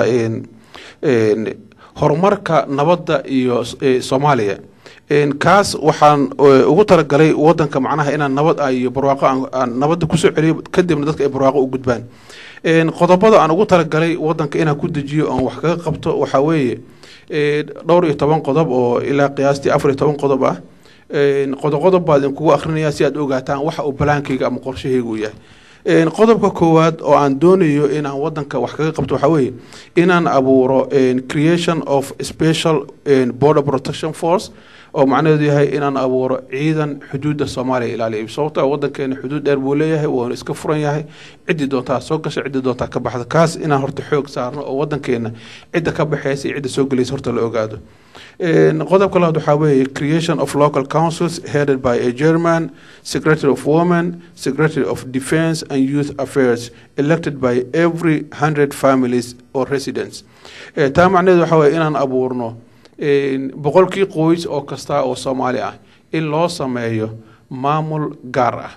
Speaker 10: horumarka nabadda iyo soomaaliya kaas waxaan ugu talagalay wadanka macnaha inaan nabad ah iyo barwaaqo aan nabadda kusoo celiyo kadibna dadka ay barwaaqo u gudbaan qodobada aan ugu talagalay wadanka inaan ku dejiyo oon wax kaga qabto waxaa weeye dhowr iyo toban qodob oo ilaa qiyaastii afar iyo toban qodob ah qodoqodob baa idinkugu akrinaya si aad ogaataan waxa uu balaankayga ama qorshahayga u yahay qodobka koowaad oo aan doonayo inaan wadanka wax kaga qabto waxaa weeye inaan abuuro creation of special border protection force oo macnaheedu yahay inaan abuuro ciidan xuduudda soomaaliya ilaaliya sababto wadankeena xuduud dheer buu leeyahay wuuna iska furan yahay ciddii doontaa soo gasha ciddii doontaa ka baxda kaas inaan horta xoog saarno oo wadankeena cidda ka baxeysa iyo cidda soo gelaysa horta la ogaado qodobka labaad waxaa weeye creation of local councils headed by a german secretary of women secretary of defence and youth affairs elected by every hundred families or residents taa macnaheedu waxaa weye inaan abuurno boqolkii qoys oo kasta oo soomaali ah in loo sameeyo maamul gaar ah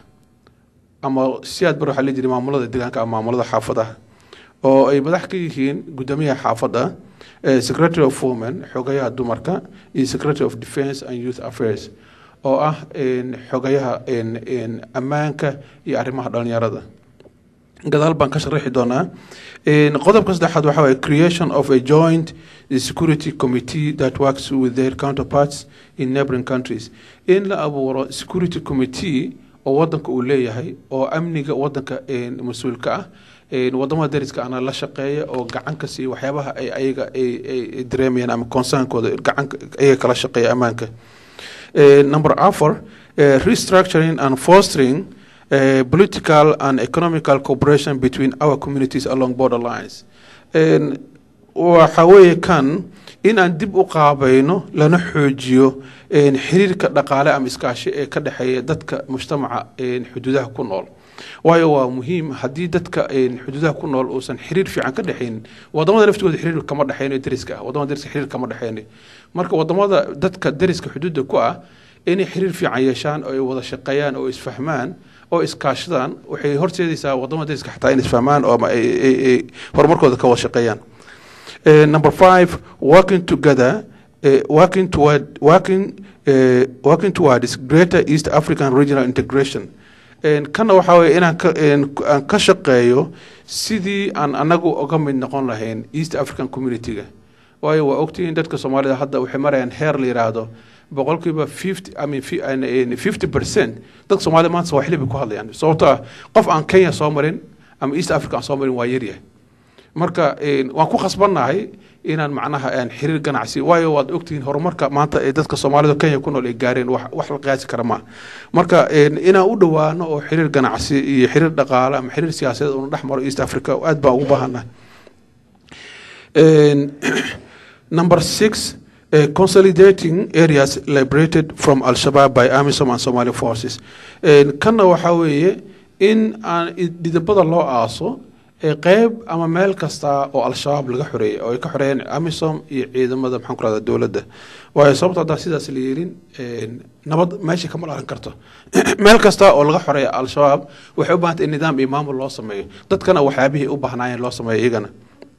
Speaker 10: ama si aad bar waxaa la jiri maamulada deegaanka ama maamulada xaafadaha oo ay madax ka yihiin guddoomiyaha xaafadda secretary of women xogayaha dumarka iyo secretary of defence and youth affairs oo ah xogayaha ammaanka iyo arrimaha dhalinyarada gadaal baan ka sharaxi doonaa qodobka saddexaad waxaa waye creation of a joint security committee that works with their counterparts in neighboring countries in la abuuro security committee oo wadanka uu leeyahay oo amniga wadanka mas-uulka ah wadamada dariska ana la shaqeeya oo gacan ka siiya waxyaabaha ay ayaga ay dareemayaan ama concernkooda gacan ayaga kala shaqeeya ammaanka number afar restructuring and fostering uh, political and economical cooperation between our communities along border lines waxa weeye kan inaan dib u qaabayno lana xoojiyo een, xiriirka dhaqaale ama iskaashi ee ka dhexeeya dadka mujtamaca een, xuduudaha ku nool waayo waa muhiim haddii dadka een, xuduudaha ku nool uusan xiriir fiican ka dhexaynin wadamada laftooda xiriir kama dhexeyno deriska ah wadamada deriska xiriir kama dhexeyno marka wadamada dadka deriska xuduudda ku ah inay xiriir fiican yeeshaan oo ay wada shaqeeyaan oo isfahmaan oo iskaashadaan waxay horseedaysaa wadamada deriska xataa in isfahmaan oo ama ay- ay- ay horumarkooda ka wada shaqeeyaan Uh, number five, working together, uh, working toward working uh, working towards greater East African regional integration. And kana waxa weeye inaan ka een ku- aan ka shaqeeyo sidii aan anagu uga mid noqon lahayn East African community-ga waayo waa ogtihiin dadka Soomaalida hadda waxay marayaan heer la yiraahdo boqolkiiba 50 I mean fi- and, and 50% dadka Soomaalida maanta Swahili bay ku hadlayaan sababtoo ah qof aan Kenya soo marin ama East Africa aan soo marin waa yaryahay marka een, waan ku khasbannahay inaan macnaha aan xiriir ganacsi waayo waad ogtihiin horumarka maanta ee dadka soomaalida kenya ku nool ay gaareen wax wax la qiyaasi kara ma marka een, inaan u dhowaano oo xiriir ganacsi iyo xiriir dhaqaale ama xiriir siyaasadeed uuna dhex maro east africa aad baan ugu baahannahay Een, number six uh, consolidating areas liberated from al-shabaab by amisom and somali forces Een, kanna waxaa weeye in aan i- dhidibada loo aaso ee qeyb ama meel kasta oo al-shabaab laga xoreeyay oo ay ka xoreeyeen amisom iyo ciidamada maxaan ku rahdaa dowladda waayo sababta haddaa sidaas la yeelin een, nabad meesha kama dhalan karto meel kasta oo laga xoreeya al-shabaab waxay u baahantay in nidaam iyo maamul loo sameeyo dadkana waxyaabihii u baahnaayeen loo sameeyo iyagana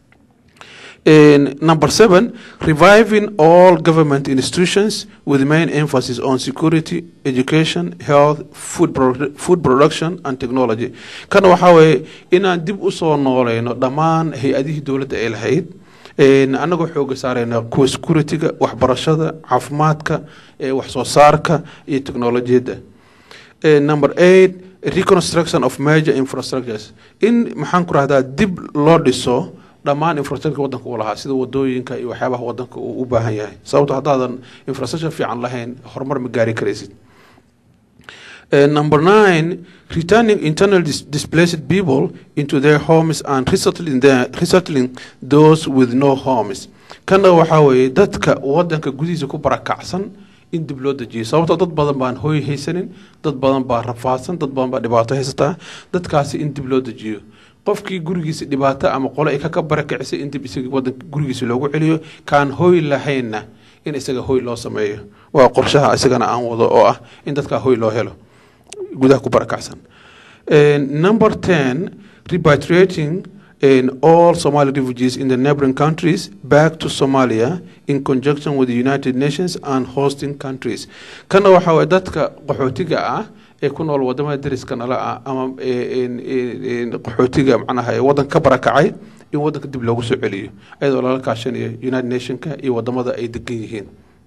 Speaker 10: In number seven, reviving all government institutions with main emphasis on security, education, health, food, produ- food production, and technology. Kana waxaa weeye inaan dib u soo nooleyno dhammaan hay-adihii dowladda ay lahayd Een, annagoo xooga saarayna kuwa securityga waxbarashada caafimaadka ee wax soo saarka iyo teknolojiyadda Eh, number eight reconstruction of major infrastructures in maxaan ku rahdaa dib loo dhiso dhammaan infrastructure wadanka uu lahaa sida wadooyinka iyo waxyaabaha wadanka uu u baahan yahay sababto haddaadan infrastructure fiican lahayn horumar ma gaari karaysid Uh, number nine, returning internal dis- displaced people into their homes and resettling, their, resettling those with no homes. Kana waxaa weeye dadka wadanka gudihiisa ku barakacsan in dib loo dejiyo sababtoo dad badan baan hooy haysanin dad badan baa rafaadsan dad badan baa dhibaato haysataa dadkaasi in dib loo dejiyo qofkii gurigiisa dhibaato ama qole ay ka barakicisay in dib isaga wadanka gurigiisa loogu celiyo kaan hooy lahaynna in isaga hooy loo sameeyo waa qorshaha isagana aan wado oo ah in dadka hooy loo helo gudaha ku barakacsan And number 10 repatriating in all Somali refugees in the neighboring countries back to Somalia in conjunction with the United Nations and hosting countries kana waxa waye dadka qaxootiga ah ee ku nool wadamada deriska nala ah ama ee, een- een- een qaxootiga macnaha ee wadanka ka barakacay in wadanka dib loogu soo celiyo iyadoo lala kaashanayo United Nationka iyo wadamada ay degan yihiin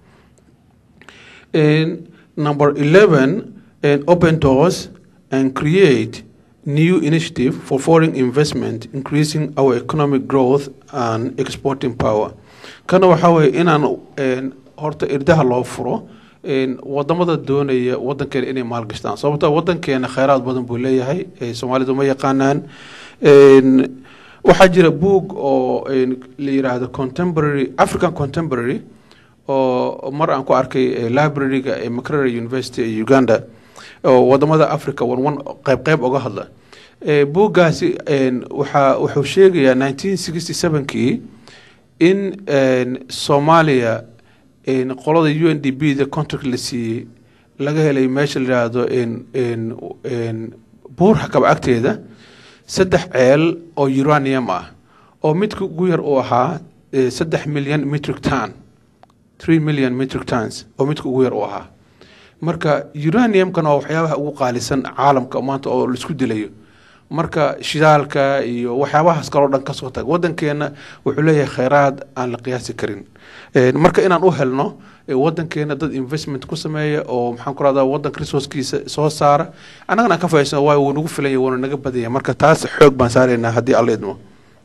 Speaker 10: And number 11, and open doors and create new initiative for foreign investment, increasing our economic growth and exporting power. Kana waxaa weeye inaan een, horta irdaha loo furo een, wadamada doonaya wadankeena inay maalgashtaan sababta wadankeena kheyraad badan buu leeyahay ee soomaalidu ma yaqaanaan Een, waxaa jira buug oo een, la yiraahdo contemporary african contemporary oo mar aan ku arkay eh, library-ga ee Makerere University ee Uganda oo wadamada Africa wan wan qayb qayb uga hadla Eh, buuggaasi een, waxaa wuxuu sheegayaa 1967kii in een, Soomaaliya een, qolada UNDP da contract la siiyey laga helay meesha la yidhaahdo een- een- een buur hakab agteeda saddex ceel oo uranium ah oo midka ugu yar uu ahaa eh, saddex milyan metric ton 3 million metric tons oo midka ugu yar u ahaa marka uraniumkan waa waxyaabaha ugu qaalisan caalamka maanta oo laisku dilayo marka shidaalka iyo waxyaabahaas kaloo dhan kasoo tag wadankeena wuxuu leeyahay kheyraad aan la qiyaasi karin Eh, marka inaan u helno eh, wadankeena dad investment ku sameeya oo maxaan ku rahdaa wadanka resourcekiisa soo saara annagana aan ka faa'iidsano waayo wuu nagu filanya wuuna naga badanya marka taas xoog baan saaraynaa haddii alla idmo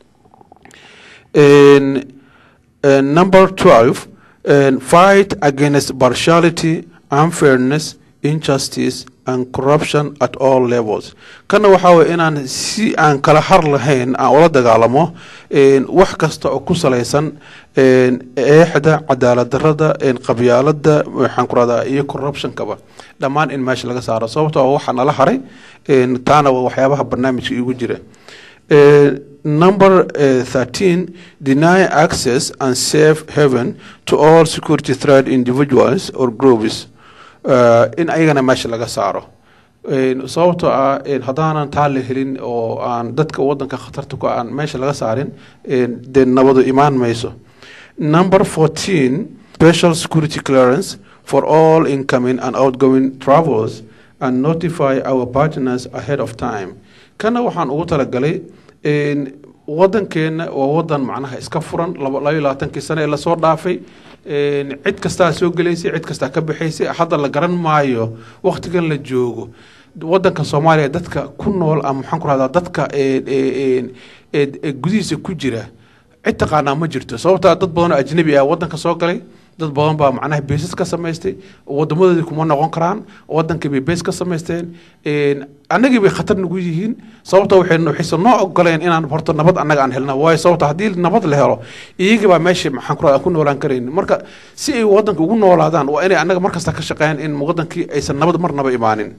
Speaker 10: And, uh, number 12, and fight against partiality, unfairness, injustice, and corruption at all levels kana waxaa weye inaan si aan kala har lahayn aan ula dagaalamo een, wax kasta oo ku salaysan een, eexda cadaalad darada een, qabyaalada waxaan ku rahdaa iyo corruptionkaba dhammaan in meesha laga saaro sababtoo ah waxaa nala haray een, taana waa waxyaabaha barnaamijka igu jira Uh, number uh, 13 deny access and safe haven to all security threat individuals or groups uh, in ayagana meesha laga saaro Een, sababtoo ah een, haddaanan taa la helin oo aan dadka wadanka khatarta ku aan meesha laga saarin een, dee nabadu imaan mayso number 14 special security clearance for all incoming and outgoing travels and notify our partners ahead of time kana waxaan ugu talagalay een, wadankeena waa wadan macnaha iska furan laba laba iyo labaatankii sane ee lasoo dhaafay een, cid kastaa soo gelaysay cid kastaa ka baxaysay hadda la garan maayo waqtigan la joogo wadanka soomaaliya dadka ku nool ama maxaan ku rahdaa dadka een, een, een, ee gudihiisa ku jira cid taqaanaa ma jirto sababtaa dad badan oo ajnabi ah wadanka soo galay dad badan baa macnaha beesas ka samaystay wadamadoodii kuma noqon karaan wadankii bay bees ka samaysteen een, annagii bay khatar nagu yihiin sababta waxay waxayse noo ogoleen inaan horta nabad annaga aan helna waayo sababta haddii nabad la helo iyagii baa meesha maxaan ku rahdaa ku noolaan karaynin marka si ay wadanka ugu noolaadaan waa inay annaga markasta ka shaqeeyaan in wadankii aysan nabad marnaba imaanin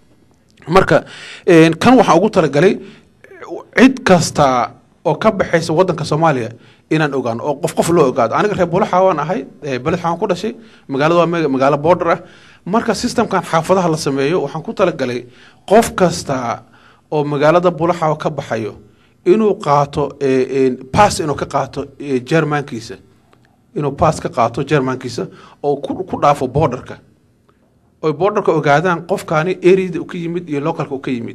Speaker 10: marka een, kan waxaan ugu talagalay cid kasta oo ka baxaysa wadanka soomaaliya inaan ogaano oo qof qof loo ogaado aniga reer bulaxa waan ahay ee beled waxaan ku dhashay magaalada waa me- magaalo border ah marka systemkan xaafadaha la sameeyo waxaan ku talagalay qof kasta oo magaalada bulaxa ka baxayo inuu qaato ee, een, pass inuu ka qaato ee, jermankiisa inuu pass ka qaato jermankiisa oo ku ku dhaafo borderka oy borderka ogaadaan qofkaani areada uu ka yimid iyo localka uu ka yimid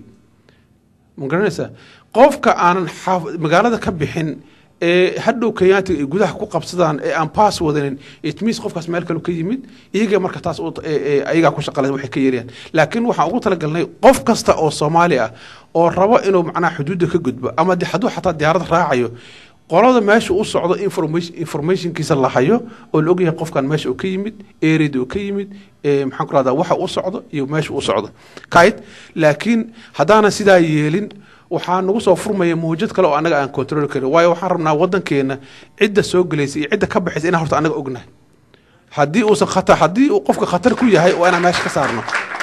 Speaker 10: ma garanaysaa qofka aanan xaaf- magaalada ka bixin ee hadhow kenyaatiga ay gudaha ku qabsadaan ee aan pass wadanin it means qofkaas meel kale ka yimid iyaga marka taas u- ee- ee ayagaa ku shaqale waxay ka yeerayaan laakiin waxaan ugu talagalnay qof kasta oo soomaali ah oo rabo inuu macnaha xuduudda ka gudbo ama de- hadduu xataa diyaarad raacayo qolada meesha u socdo information informationkiisa la hayo oo la ogyahay qofkan meesha uu ka yimid ereyda uu ka yimid ee maxaan ku rahdaa waxa u socdo iyo meesha u socdo kayd laakiin haddaanan sidaa yeelin waxaa nagu soo furmaya mawjad kale oo annaga aan control karin waayo waxaan rabnaa wadankeena cidda soo gelaysa iyo cidda ka baxaysa inaan horta annaga ognahay haddii uusan khatar haddii uu qofka khatar ku yahay waa inaan meesha ka saarno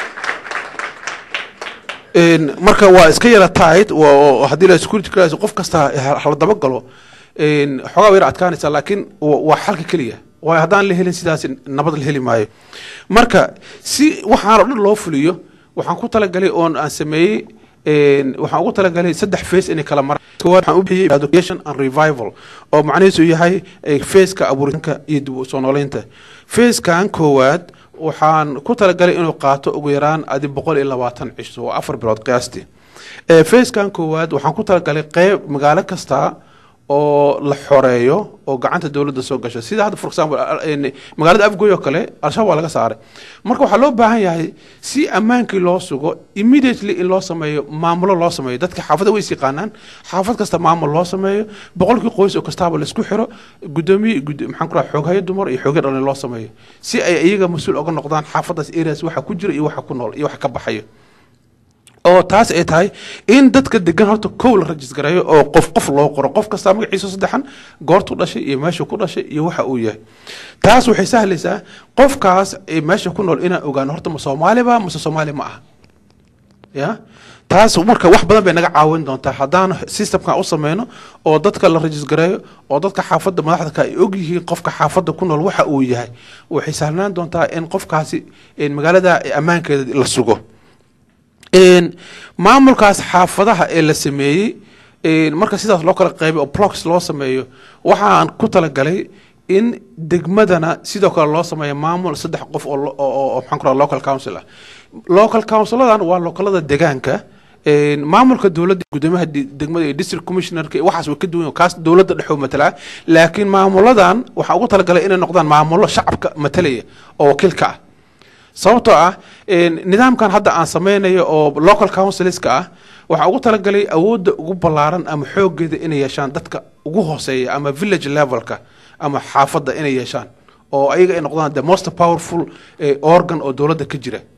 Speaker 10: Een, marka waa iska yara tight waa- oo haddii la security clearance qof kasta ha- hala daba galo een, xoogaa way yara adkaanaysaa laakiin wa- waa xalka keliya waayo haddaan la helin sidaas nabad la heli maayo marka si waxaan oo dhan loo fuliyo waxaan ku talagalay oon aan sameeyey een, waxaan ugu talagalay saddex face inay kala maraan koowaad waxaan u bixiyey education and revival oo macnihiisu yahay eh, faceka abuuritanka iyo dib u soo nooleynta facekan koowaad waxaan ku talagalay inuu qaato ugu yaraan adi boqol iyo labaatan cisho oo afar bilood qiyaastii Eh, facekan koowaad waxaan ku talagalay qeyb magaalo kasta oo la xoreeyo oo gacanta dowladda soo gasho sida hadda for example al- een, magaalada afgoy oo kale al-shabaab waa laga saaray marka waxaa loo baahan yahay si ammaankii loo sugo immediately in loo sameeyo maamulo loo sameeyo dadka xaafada way is yaqaanaan xaafad kasta maamul loo sameeyo boqolkii qoys oo kastaaba laisku xiro gudoomiye gud- maxaan ku raha xooghayo dumar iyo xoogyo dhalin loo sameeyo si ay iyaga mas-uul oga noqdaan xaafadaas areas waxa ku jira iyo waxa ku nool iyo waxa ka baxayo oo taas ay tahay in dadka degan horta kow la rajis gareeyo oo qof qof loo qoro qof kastaa magaciisa saddexan goortuu dhashay iyo meeshuu ku dhashay iyo waxa uu yahay taas waxay sahlaysaa qofkaas ee meesha ku nool inaan ogaano horta ma soomaaliba mase soomaali ma aha ya taas marka wax badan bay naga caawin doontaa haddaan systemkan u sameyno oo dadka la rajis gareeyo oo dadka xaafadda madaxda ka ay og yihiin qofka xaafadda ku nool waxa uu yahay waxay sahnaan doontaa in qofkaasi een, magaalada ammaankeeda la sugo een, maamulkaas xaafadaha ee la sameeyey een, marka sidaas loo kala qeybay oo blocks loo sameeyo waxaan ku talagalay in degmadana sidoo kale loo sameeyo maamul saddex qof oo lo- oo oo- oo maxaan ku raha local council ah local counciladan waa localada deegaanka een, maamulka dowladda gudoomiyaha di- degmada iyo district commissionerka iyo waxaas way ka duwan yihiin. kaas dowladda dhexoo matalaa laakiin maamuladan waxaa ugu talagalay inay noqdaan maamulo shacabka matalaya oo wakiilka ah sababtoo ah een, nidaamkan hadda aan sameynayo oo local councilska ah waxaa ugu talagalay awoodda ugu ballaaran ama xoogeeda inay yeeshaan dadka ugu hooseeya ama village levelka ama xaafadda inay yeeshaan oo ayaga ay noqdaan the most powerful eh, organ oo dowladda ka jira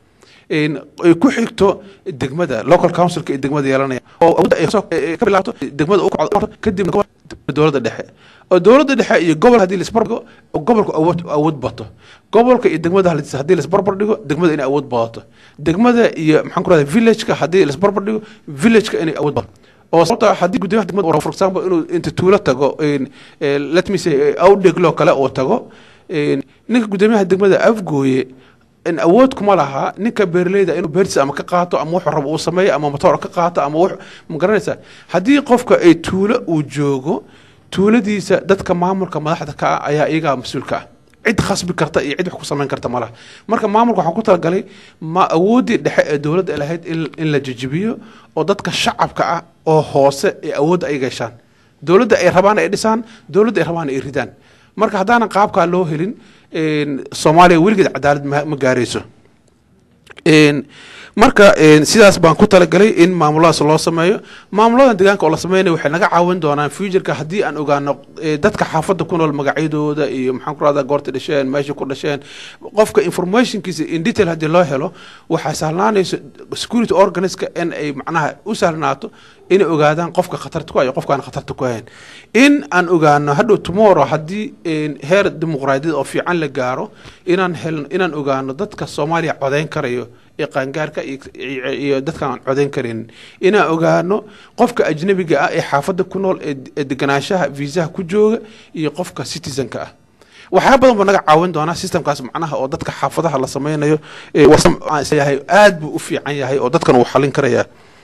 Speaker 10: een, ay ku xigto degmada local councilka ee degmada yeelanaya oo awoodda ay soo- ee ka bilaabato degmada u kacdo kadibna gobol- dowladda dhexe oo dowladda dhexe iyo gobol haddii laisbarbar dhigo oo gobolku awood awood bato gobolka iyo degmada halis- haddii laisbarbar dhigo degmada inay awood badato degmada iyo maxaan ku rahda villageka haddii laisbarbar dhigo villageka inay awood badato oo sababta haddii gudoomiyaha degmada uu for example inuu inta tuulo tago een, ee, let me say awdhegloo kale uu tago een, ninka gudoomiyaha degmada afgooye in awood kuma laha ninka beerleyda inuu beertiisa ama ka qaato ama wuxuu rabo uu sameeyo ama motoor ka qaato ama wux ma garanaysaa haddii qofka ay tuulo uu joogo tuuladiisa dadka maamulka madaxda ka ah ayaa iyagaa mas-uulka ah cid khasbi karta iyo cid wax ku samayn karta ma laha marka maamulka waxaan ku talagalay ma awooddii dhexe ee dowladda ay lahayd in, in la jejebiyo oo dadka shacabka ah oo hoose ee awoodda ay gashaan dowladda ay rabaan ay dhisaan dowladda ay rabaan ay ridaan marka haddaanan qaabkaa loo helin een, soomaaliya weligeed cadaalad ma ma gaarayso Een, marka een, sidaas baan ku talagalay in maamuladaas loo sameeyo maamuladan deegaanka oo la sameynayo waxay naga caawin doonaan futureka haddii aan ogaano eh, dadka xaafadda ku nool magacyadooda iyo maxaan ku rahdaa goorta dhasheen meesha ku dhasheen qofka informationkiisa in detail haddii loo helo waxaa sahlaanayso security organiska in ay macnaha u sahlnaato inay ogaadaan qofka khatarta ku ah iyo qofkaan khatarta ku ahayn in aan ogaano hadhow tomorrow haddii een, heer dimuqraadiyad oo fiican la gaaro inaan helno inaan ogaano dadka soomaaliya codeyn karayo ee qaangaarka iyo- iyo iyo dadka aan codeyn karin inaan ogaano qofka ajnabiga ah ee xaafadda ku nool ee ee deganaanshaha viisaha ku jooga iyo qofka citizenka ah waxyaa badan buu naga caawin doonaa systemkaas macnaha oo dadka xaafadaha la sameynayo ee wasam- aan isleeyahay aad buu u fiican yahay oo dadkan uu xalin karayaa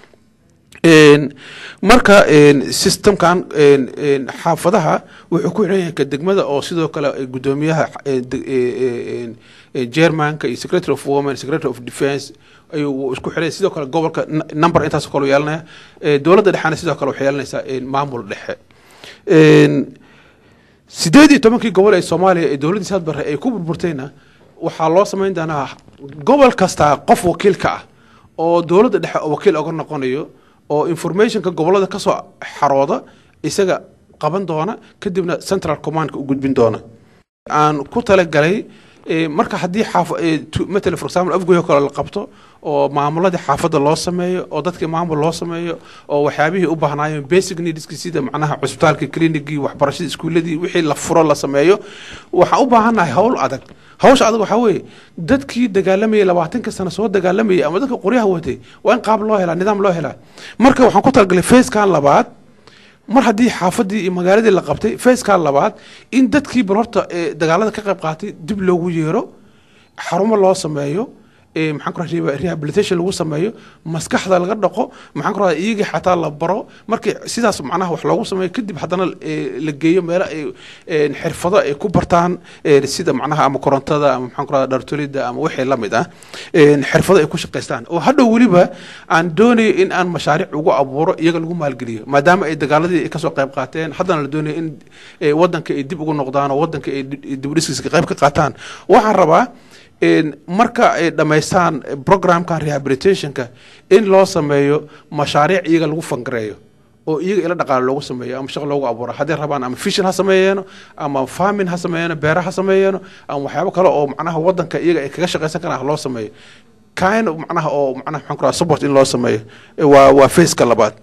Speaker 10: Een, marka een, systemkan een, een, xaafadaha wuxuu ku xidhan yahay ka degmada oo sidoo kale eh, gudoomiyaha eh, de- eh, eh, een, eh, chairmanka iyo secretary of women secretary of defence ayuu wuu isku xidhay sidoo kale gobolka n- number intaas kale u yeelanaya Eh, dowladda dhexena sidoo kale waxay yeelanaysaa een, maamul dhexe Een, sideed iyo tobankii gobol ee soomaaliya ee dowladdii saad barre ay ku burburtayna waxaa loo samayn doonaa gobol kasta qof wakiilka ah oo dowladda dhexe oo wakiil oga noqonayo oo informationka gobolada ka soo xarooda isaga qaban doona kadibna central commandka u gudbin doona aan ku talagalay eh, marka haddii xaaf eh, tu- matala for example afgoy oo kale la qabto oo maamuladii xaafadda loo sameeyo oo dadkii maamul loo sameeyo oo waxyaabihii u baahnaayeen basic needski sida macnaha cusbitaalkii clinicii waxbarashadii iskuuladii wixii la furo la sameeyo waxaan u baahannahay howl adag hawsha adag waxaa weeye dadkii dagaalamayay labaatanka sano soo dagaalamayay ama dadka qoryaha watay waa in qaab loo helaa nidaam loo helaa marka waxaan ku talagalay facekan labaad mar haddii xaafadii iyo magaaladii la qabtay facekan labaad in dadkii bal horta ee dagaalada ka qayb qaatay dib loogu yeero xarumo loo sameeyo ee maxaan ku rahaa rehabilitation lagu sameeyo maskaxda laga dhaqo maxaan ku rahaa iyagii xataa la baro markii sidaas macnaha wax loogu sameeyo kadib haddana ee, la geeyo meelo ay ee, xirfado ay ku bartaan ee, sida macnaha ama korontada ama maxaan ku rahaa dhartolida ama wixii la mid ah ee, xirfado ay ku shaqaystaan oo hadhow weliba aan doonayo in aan mashaariic ugu abuuro iyaga lagu maalgeliyo maadaama ay dagaaladii ay kasoo qayb qaateen haddana la doonayo in ee, wadanka ay dib ugu noqdaan oo wadanka ay di- dib u dhiskiisa qayb ka qaataan waxaan rabaa een, marka ay dhammaystaan programkan rehabilitationka in loo sameeyo mashaariic iyaga lagu fangareeyo oo iyaga ila dhaqaale loogu sameeyo ama shaqo loogu abuuro hadday rabaan ama fishin ha sameeyeeno ama farming ha sameeyeeno beera ha sameeyeeno ama waxyaabo kale oo macnaha wadanka iyaga ay kaga shaqaysan karaan ha loo sameeyo kind of macnaha oo macnaha maxaan ku rahaa support in loo sameeyo waa waa faceka labaad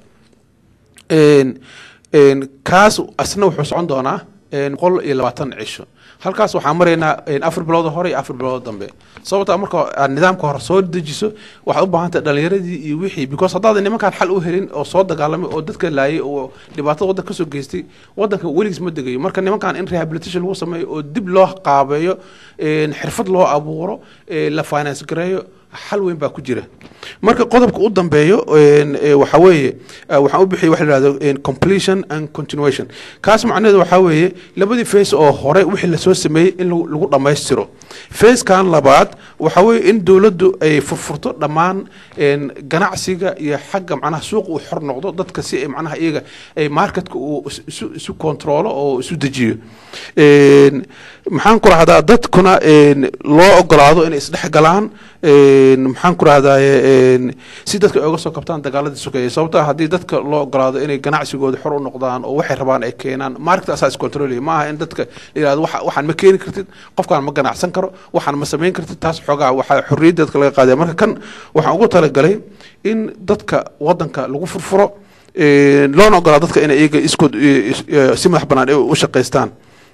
Speaker 10: een een kaas asna wuxuu socon doonaa een boqol iyo labaatan cisho halkaas waxaan maraynaa een afar bilood hore iyo afar bilood dambe sababta marka aad nidaamka hore soo dejiso waxaad u baahan tahay dhalinyaradii iyo wixii because haddaadan nimankaan xal u helin oo soo dagaalamay oo dadka laayay oo dhibaatada waddanka kasoo geystay waddanka weligiis ma degayo marka nimankaan in rehabilitation lagu sameeyo oo dib loo qaabeeyo een xirfad loo abuuro ee la finance gareeyo xal weyn baa ku jira marka qodobka u dambeeyo een, ee, waxaa weeye eh, waxaan u bixiyay waxa la yidhahdo een, completion and continuation kaas macnaheedu waxaa weeye labadii face oo hore wixii lasoo sameeyey in lagu lagu dhammaystiro facekan labaad waxaa weeye in dowladdu ay furfurto dhammaan een, ganacsiga iyo xagga macnaha suuqa uu xor noqdo dadka si ay macnaha iyaga ay marketka uu is- isu isu kontroolo oo isu dejiyo Een, maxaan ku rahdaa dadkuna een, loo ogolaado inay isdhex galaan een, maxaan ku rahdaye si dadka ay uga soo kabtaan dagaaladii sokeeye sababtaa haddii dadka loo ogolaado inay ganacsigooda xor u noqdaan oo waxay rabaan ay keenaan market asaa iscontrolaya ma aha in dadka la yihahdo waxa- waxaan ma keeni kartid qofkaan ma ganacsan karo waxaan ma samayn kartid taas xoogaa waxaa xorriyadda dadka laga qaadaya marka kan waxaan ugu talagalay in dadka wadanka lagu furfuro een, loona ogolaa dadka inay iyaga iskood eh, is- eh, si madax bannaan ay u shaqaystaan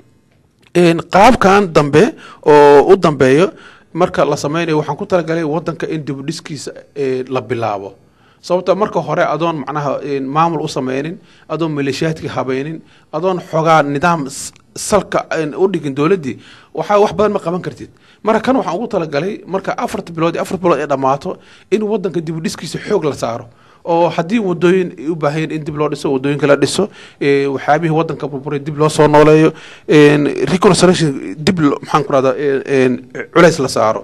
Speaker 10: Een, qaabkan dambe oo u dambeeyo marka la sameynayo waxaan ku talagalay wadanka in dibudhiskiisa eh, la bilaabo sababta marka hore adoon macnaha een, maamul u sameynin adoon maleeshiyaadka habeynin adoon xogaa nidaam s- salka een, u dhigin dowladdii waxaa wax badan ma qaban kartid marka kan waxaan ugu talagalay marka afarta bilood iyo afar bilood ay dhammaato in wadanka dibudhiskiisa xoog la saaro oo haddii wadooyin ay u baahan yihiin in dib loo dhiso wadooyinka la dhiso ee, waxyaabihii wadanka burburay dib loo soo nooleeyo een, reconstruction dib lo- maxaan ku rahdaa culays la saaro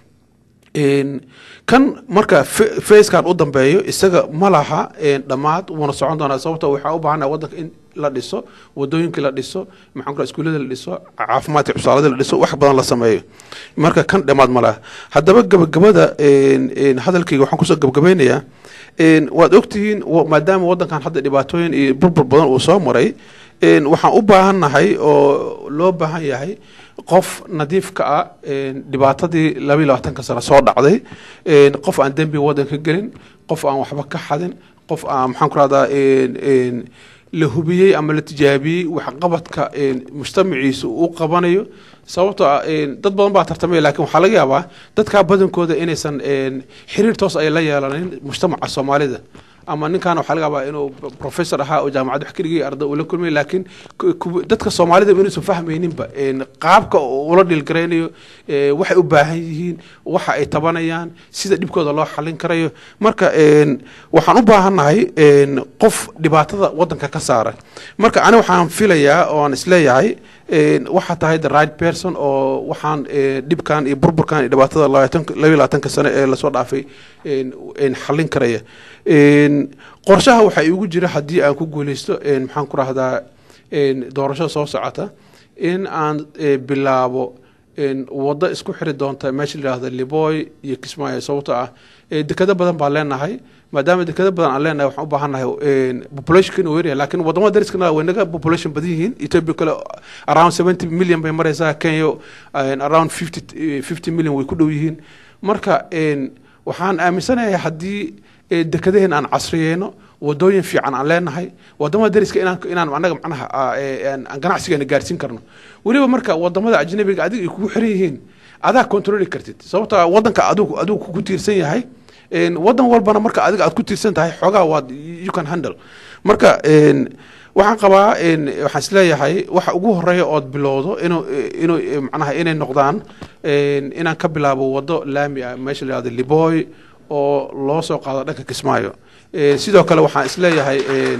Speaker 10: Een, kan marka fe- feeskan u dambeeyo isaga ma laha een, dhammaad wuuna socon doonaa sababta waxaa u baahanaa wadanka in la dhiso wadooyinka la dhiso maxaan ku rahaa iskuullada la dhiso caafimaadka cusaalada la dhiso wax badan la sameeyo marka kan dhammaad ma laha haddaba gabagabada een, een, hadalkayga waxaan kusoo gabagabeynayaa een, waad ogtihiin wa- maadaama wadankan hadda dhibaatooyin iyo burbur badan uu soo maray een, waxaan u baahannahay oo loo baahan yahay qof nadiif ka ah een, dhibaatadii laba iyo labaatanka sano soo dhacday een, qof aan dembi wadanka gelin qof aan waxba ka xadin qof aan maxaan ku rahdaa een, een, la hubiyey ama la tijaabiyey waxqabadka een, mujtamaciisa uu qabanayo sababtoo ah een, dad badan baa tartamaya laakiin waxaa laga yaabaa dadkaa badankooda inaysan een, xiriir toos ay la yeelanin mujtamaca soomaalida ama ninkan waxaa laga yaabaa inuu professor ahaa oo jaamacad wax keligii arday uu la kulmay laakiin ku- ku- dadka soomaalida inuusan fahmayninba een, qaabka uu ula dhilgaraynayo ee, waxay u baahan yihiin waxa ay tabanayaan sida dhibkooda loo xalin karayo marka een, waxaan u baahannahay een, qof dhibaatada wadanka ka saara marka ani waxaan filayaa oo aan isleeyahay een, waxaa tahay the right person oo waxaan ee, dhibkan iyo burburkan iyo dhibaatada labaatanka- laba iyo labaatanka sano ee lasoo dhaafay een, een xallin karaya Een, qorshaha waxaa iigu jira haddii aan ku guuleysto een, maxaan ku rahdaa een, doorashada soo socota in aan ee, bilaabo een, waddo isku xiri doonta meesha la yidhaahdo liboy iyo kismaayo sababtoo ah ee, dekado badan baan leenahay maadaama dekado badan aan leenahay waxaan u baahannahay een, populationka inuu yaryahay laakiin wadamada dariskana way naga population badan yihiin ethiopia kale around seventy million bay maraysaa kenya een, around fifty fifty million way ku dhow yihiin marka een, waxaan aaminsanahay haddii ee, dekadaheen aan casriyeyno wadooyin fiican aan leenahay wadamada dariska inaan inaan anaga macnaha aa, ee, aan aan ganacsigeena gaarsiin karno weliba marka wadamada ajnabiga adiga ay kugu xiran yihiin adaa controli kartid sababtoo ah wadanka adigu adigu kugu tiirsan yahay een, wadan walbana marka adiga aad ku tiirsan tahay xoogaa waad you can handle marka een, waxaan qabaa een, waxaan isleeyahay waxa ugu horeeya ood bilowdo inuu inuu eh, macnaha inay noqdaan een, inaan ka bilaabo wado laami ah meesha la yihahdo liboy oo loo soo qaado dhanka kismaayo Eh, sidoo kale waxaan isleeyahay een,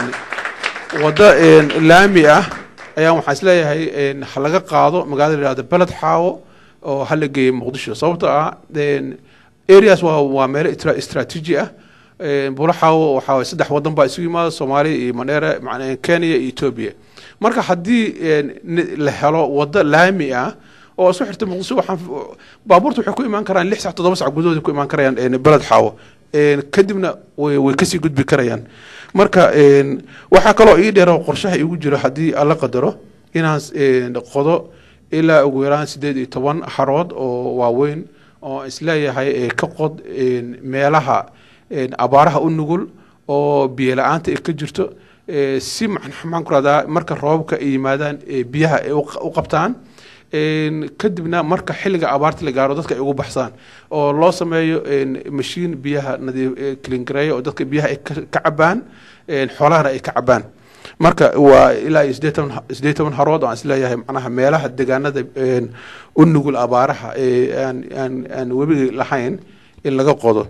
Speaker 10: waddo een, laami ah ayaa waxaan isleeyahay een, ha laga qaado magaalada la yihahdo beled xaawo oo ha la geeyo muqdisho sababtoo ah een, areas waa waa meelo istra- istaraatiiji ah Een, bulo xaawo waxaa waye saddex wadan baa isugu yimaada soomaaliya iyo mandheera macnaa kenya iyo ethiopia marka haddii een, ni- la helo waddo laami ah oo isku xirta muqdisho waxaan baabuurta waxay ku imaan karaan lix sac toddoba sac gudahooda ku imaan karayaan een, beled xaawo Een, kadibna way way kasii gudbi karayaan marka een, waxaa kaloo ii dheer oo qorshaha iigu jiro haddii alla qadaro inaan een, qodo ilaa ugu yaraan sideed iyo toban xarood oo waaweyn oo isleeyahay ee ka qod een, meelaha een, abaaraha u nugul oo biyo la-aanta ay ka jirto ee, si maxan maxaan ku rahdaa marka roobabka ay yimaadaan ee biyaha ay u qa- u qabtaan Een, kadibna marka xilliga abaarta la gaaro dadka ay ugu baxsaan oo loo sameeyo een, mashiin biyaha nadiif ee kilingareeya oo dadka biyaha ay ka ka cabaan een, xoolahana ay ka cabaan marka waa ilaa iyo sideed toban sideed toban harood oo aan isleeyahay macnaha meelaha deegaanada een, u nugul abaaraha ee aan aan aan webiga lahayn in laga qodo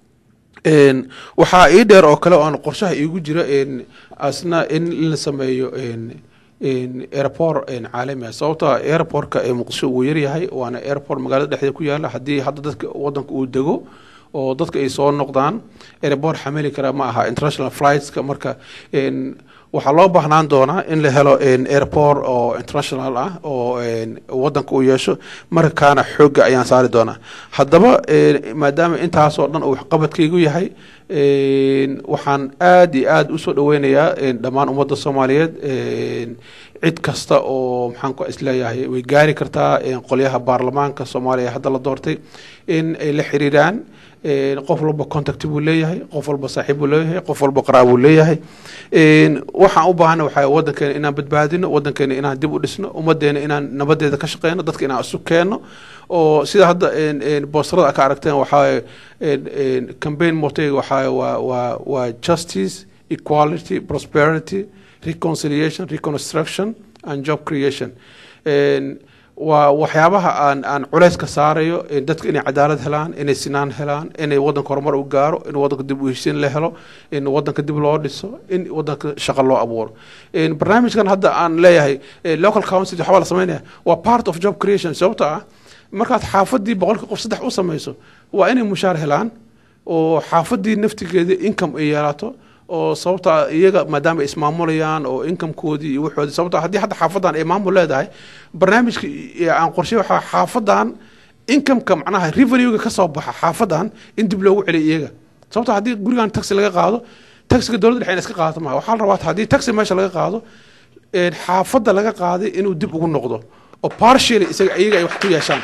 Speaker 10: Een, waxaa ii dheer oo kale oo aan qorshaha iigu jira een, asna in la sameeyo een, een, airport een, caalami ah sababtoo ah airportka ee muqdisho wuu yaryahay waana airport magaalada dhexdeeda ku yaala haddii hadda dadka wadanka uu dego oo dadka ay soo noqdaan airport xamili kara ma aha international flightska marka een, waxaa loo baahnaan doonaa in la helo een, airport oo international ah oo een, wadanka uu yeesho markaana xoogga ayaan saari doonaa haddaba een, maadaama intaasoo dhan uu waxqabadkaygu yahay een, waxaan aad iyo aad usoo dhaweynayaa een, dhammaan ummadda soomaaliyeed een, cid kasta oo maxaan ku isleeyahay way gaari kartaa een, qolyaha baarlamaanka soomaaliya hadda la doortay in ay la xiriiraan een, qof walba contact buu leeyahay qof walba saaxiib buu leeyahay qof walba qaraab buu leeyahay een, waxaan u baahana waxaa wadankeena inaan badbaadino wadankeena inaan dib u dhisno ummadeena inaan nabadeeda ka shaqeyno dadka inaan isu keenno oo sida hadda een, een, boostarada ka aragteen waxaa campaign motega waxaa waa waa waa justice equality prosperity reconciliation reconstruction and job creation Een, waa waxyaabaha aan aan culays ka saarayo in dadka inay cadaalad helaan inay sinaan helaan inay wadanka horumar u gaaro in wadanka dib u heshiin la helo in wadanka dib loo dhiso in wadanka shaqo loo abuuro Een, barnaamijkan hadda aan leeyahay eh, local council waxbaa la sameynaya waa part of job creation sababta ah markaad xaafadii boqolka qof saddex u samayso waa inay mushaar helaan oo xaafadii naftigeeda income ay yeelato oo sababta iyaga maadaama ay ismaamulayaan oo incomekoodii iyo waxoodii sababta haddii hadda xaafadan ay maamul leedahay barnaamijka i- aan qorshe waxaa xaafadan incomeka macnaha revenuega ka soo baxa xaafadan in dib loogu celiyo iyaga sababta haddii gurigan taxi laga qaado taxiga dowladda dhexe in iska qaadato maha waxaa la rabaa haddii taxi meesha laga qaado een, xaafadda laga qaaday inuu dib ugu noqdo oo partially isaga iyaga ay wax ku yeeshaan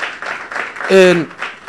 Speaker 10: Een,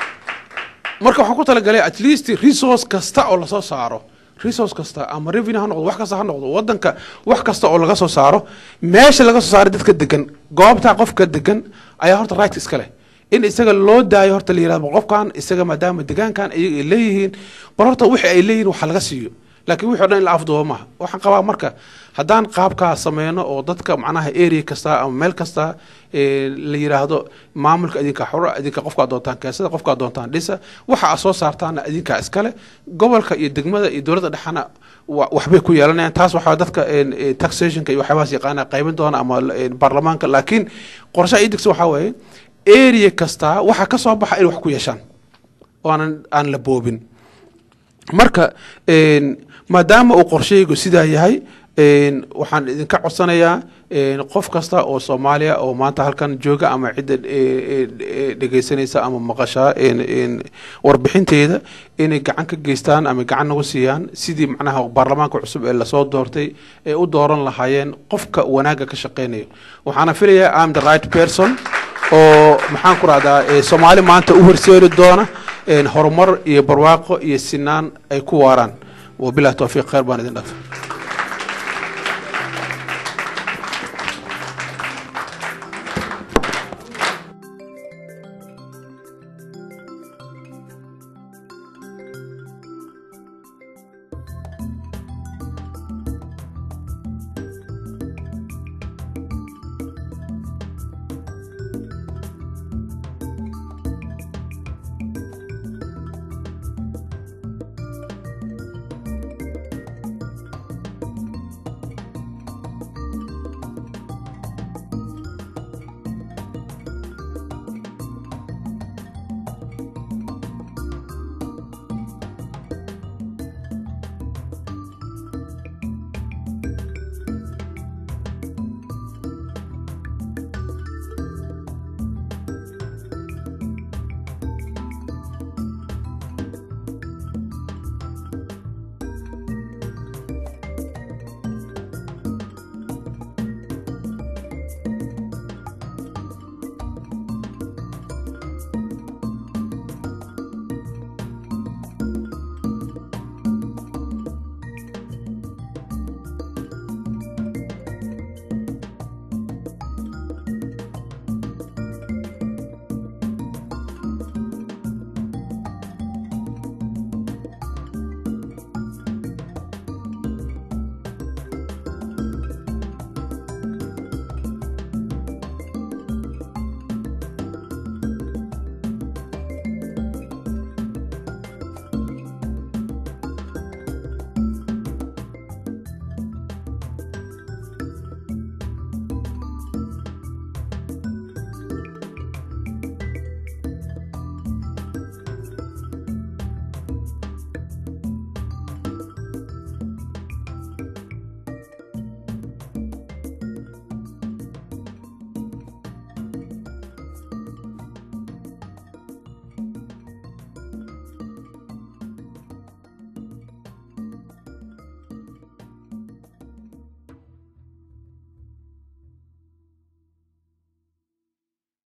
Speaker 10: marka waxaan ku talagalay at least resource kasta oo lasoo saaro resource kasta ama revenue ha noqdo wax kasta ha noqdo wadanka wax kasta oo laga soo saaro meesha laga soo saaro dadka degan goobta qofka degan ayaa horta right iska leh in isaga loo daayo horta la yirahdo qofkan isaga maadaama degaankan iyaga ay leeyihiin bal horta wixii ay leeyihiin waxa laga siiyo laakiin wixii o dhan in la afduubo maaha waxaan qabaa marka haddaan qaabkaa sameyno oo dadka macnaha area kasta ama meel kasta ee, la yiraahdo maamulka idinka xura idinka qofkaa doontaan keensada qofkaa doontaan dhisa waxa aad soo saartaana idinkaa iskale gobolka iyo degmada iyo dowladda dhexana wa- waxbay ku yeelanayaan taas waxaa dadka een, ee, taxationka iyo waxyaabahaas yaqaana qaybin doona ama een, baarlamaanka laakiin qorshaha idigsa waxaa weeye area kasta waxa ka soo baxa in wax ku yeeshaan oo aanan aan la boobin marka een, maadaama uu qorshaygu sidaa yahay een, waxaan idinka codsanayaa een, qof kasta oo soomaaliya oo maanta halkan jooga ama cidda e, e, e, dhegeysanaysa ama maqashaa een, een, warbixinteeda inay gacan ka geystaan ama gacan nagu siiyaan sidii macnaha baarlamaanka cusub ee lasoo doortay ee u dooran lahaayeen qofka wanaagga ka shaqeynayo waxaana filayaa am the right person oo maxaan ku rahdaa ee soomaali maanta u horseedi doona een, horumar iyo barwaaqo iyo sinaan ay ku waaraan wabilahi towfiiq khayr baan idin dhaafay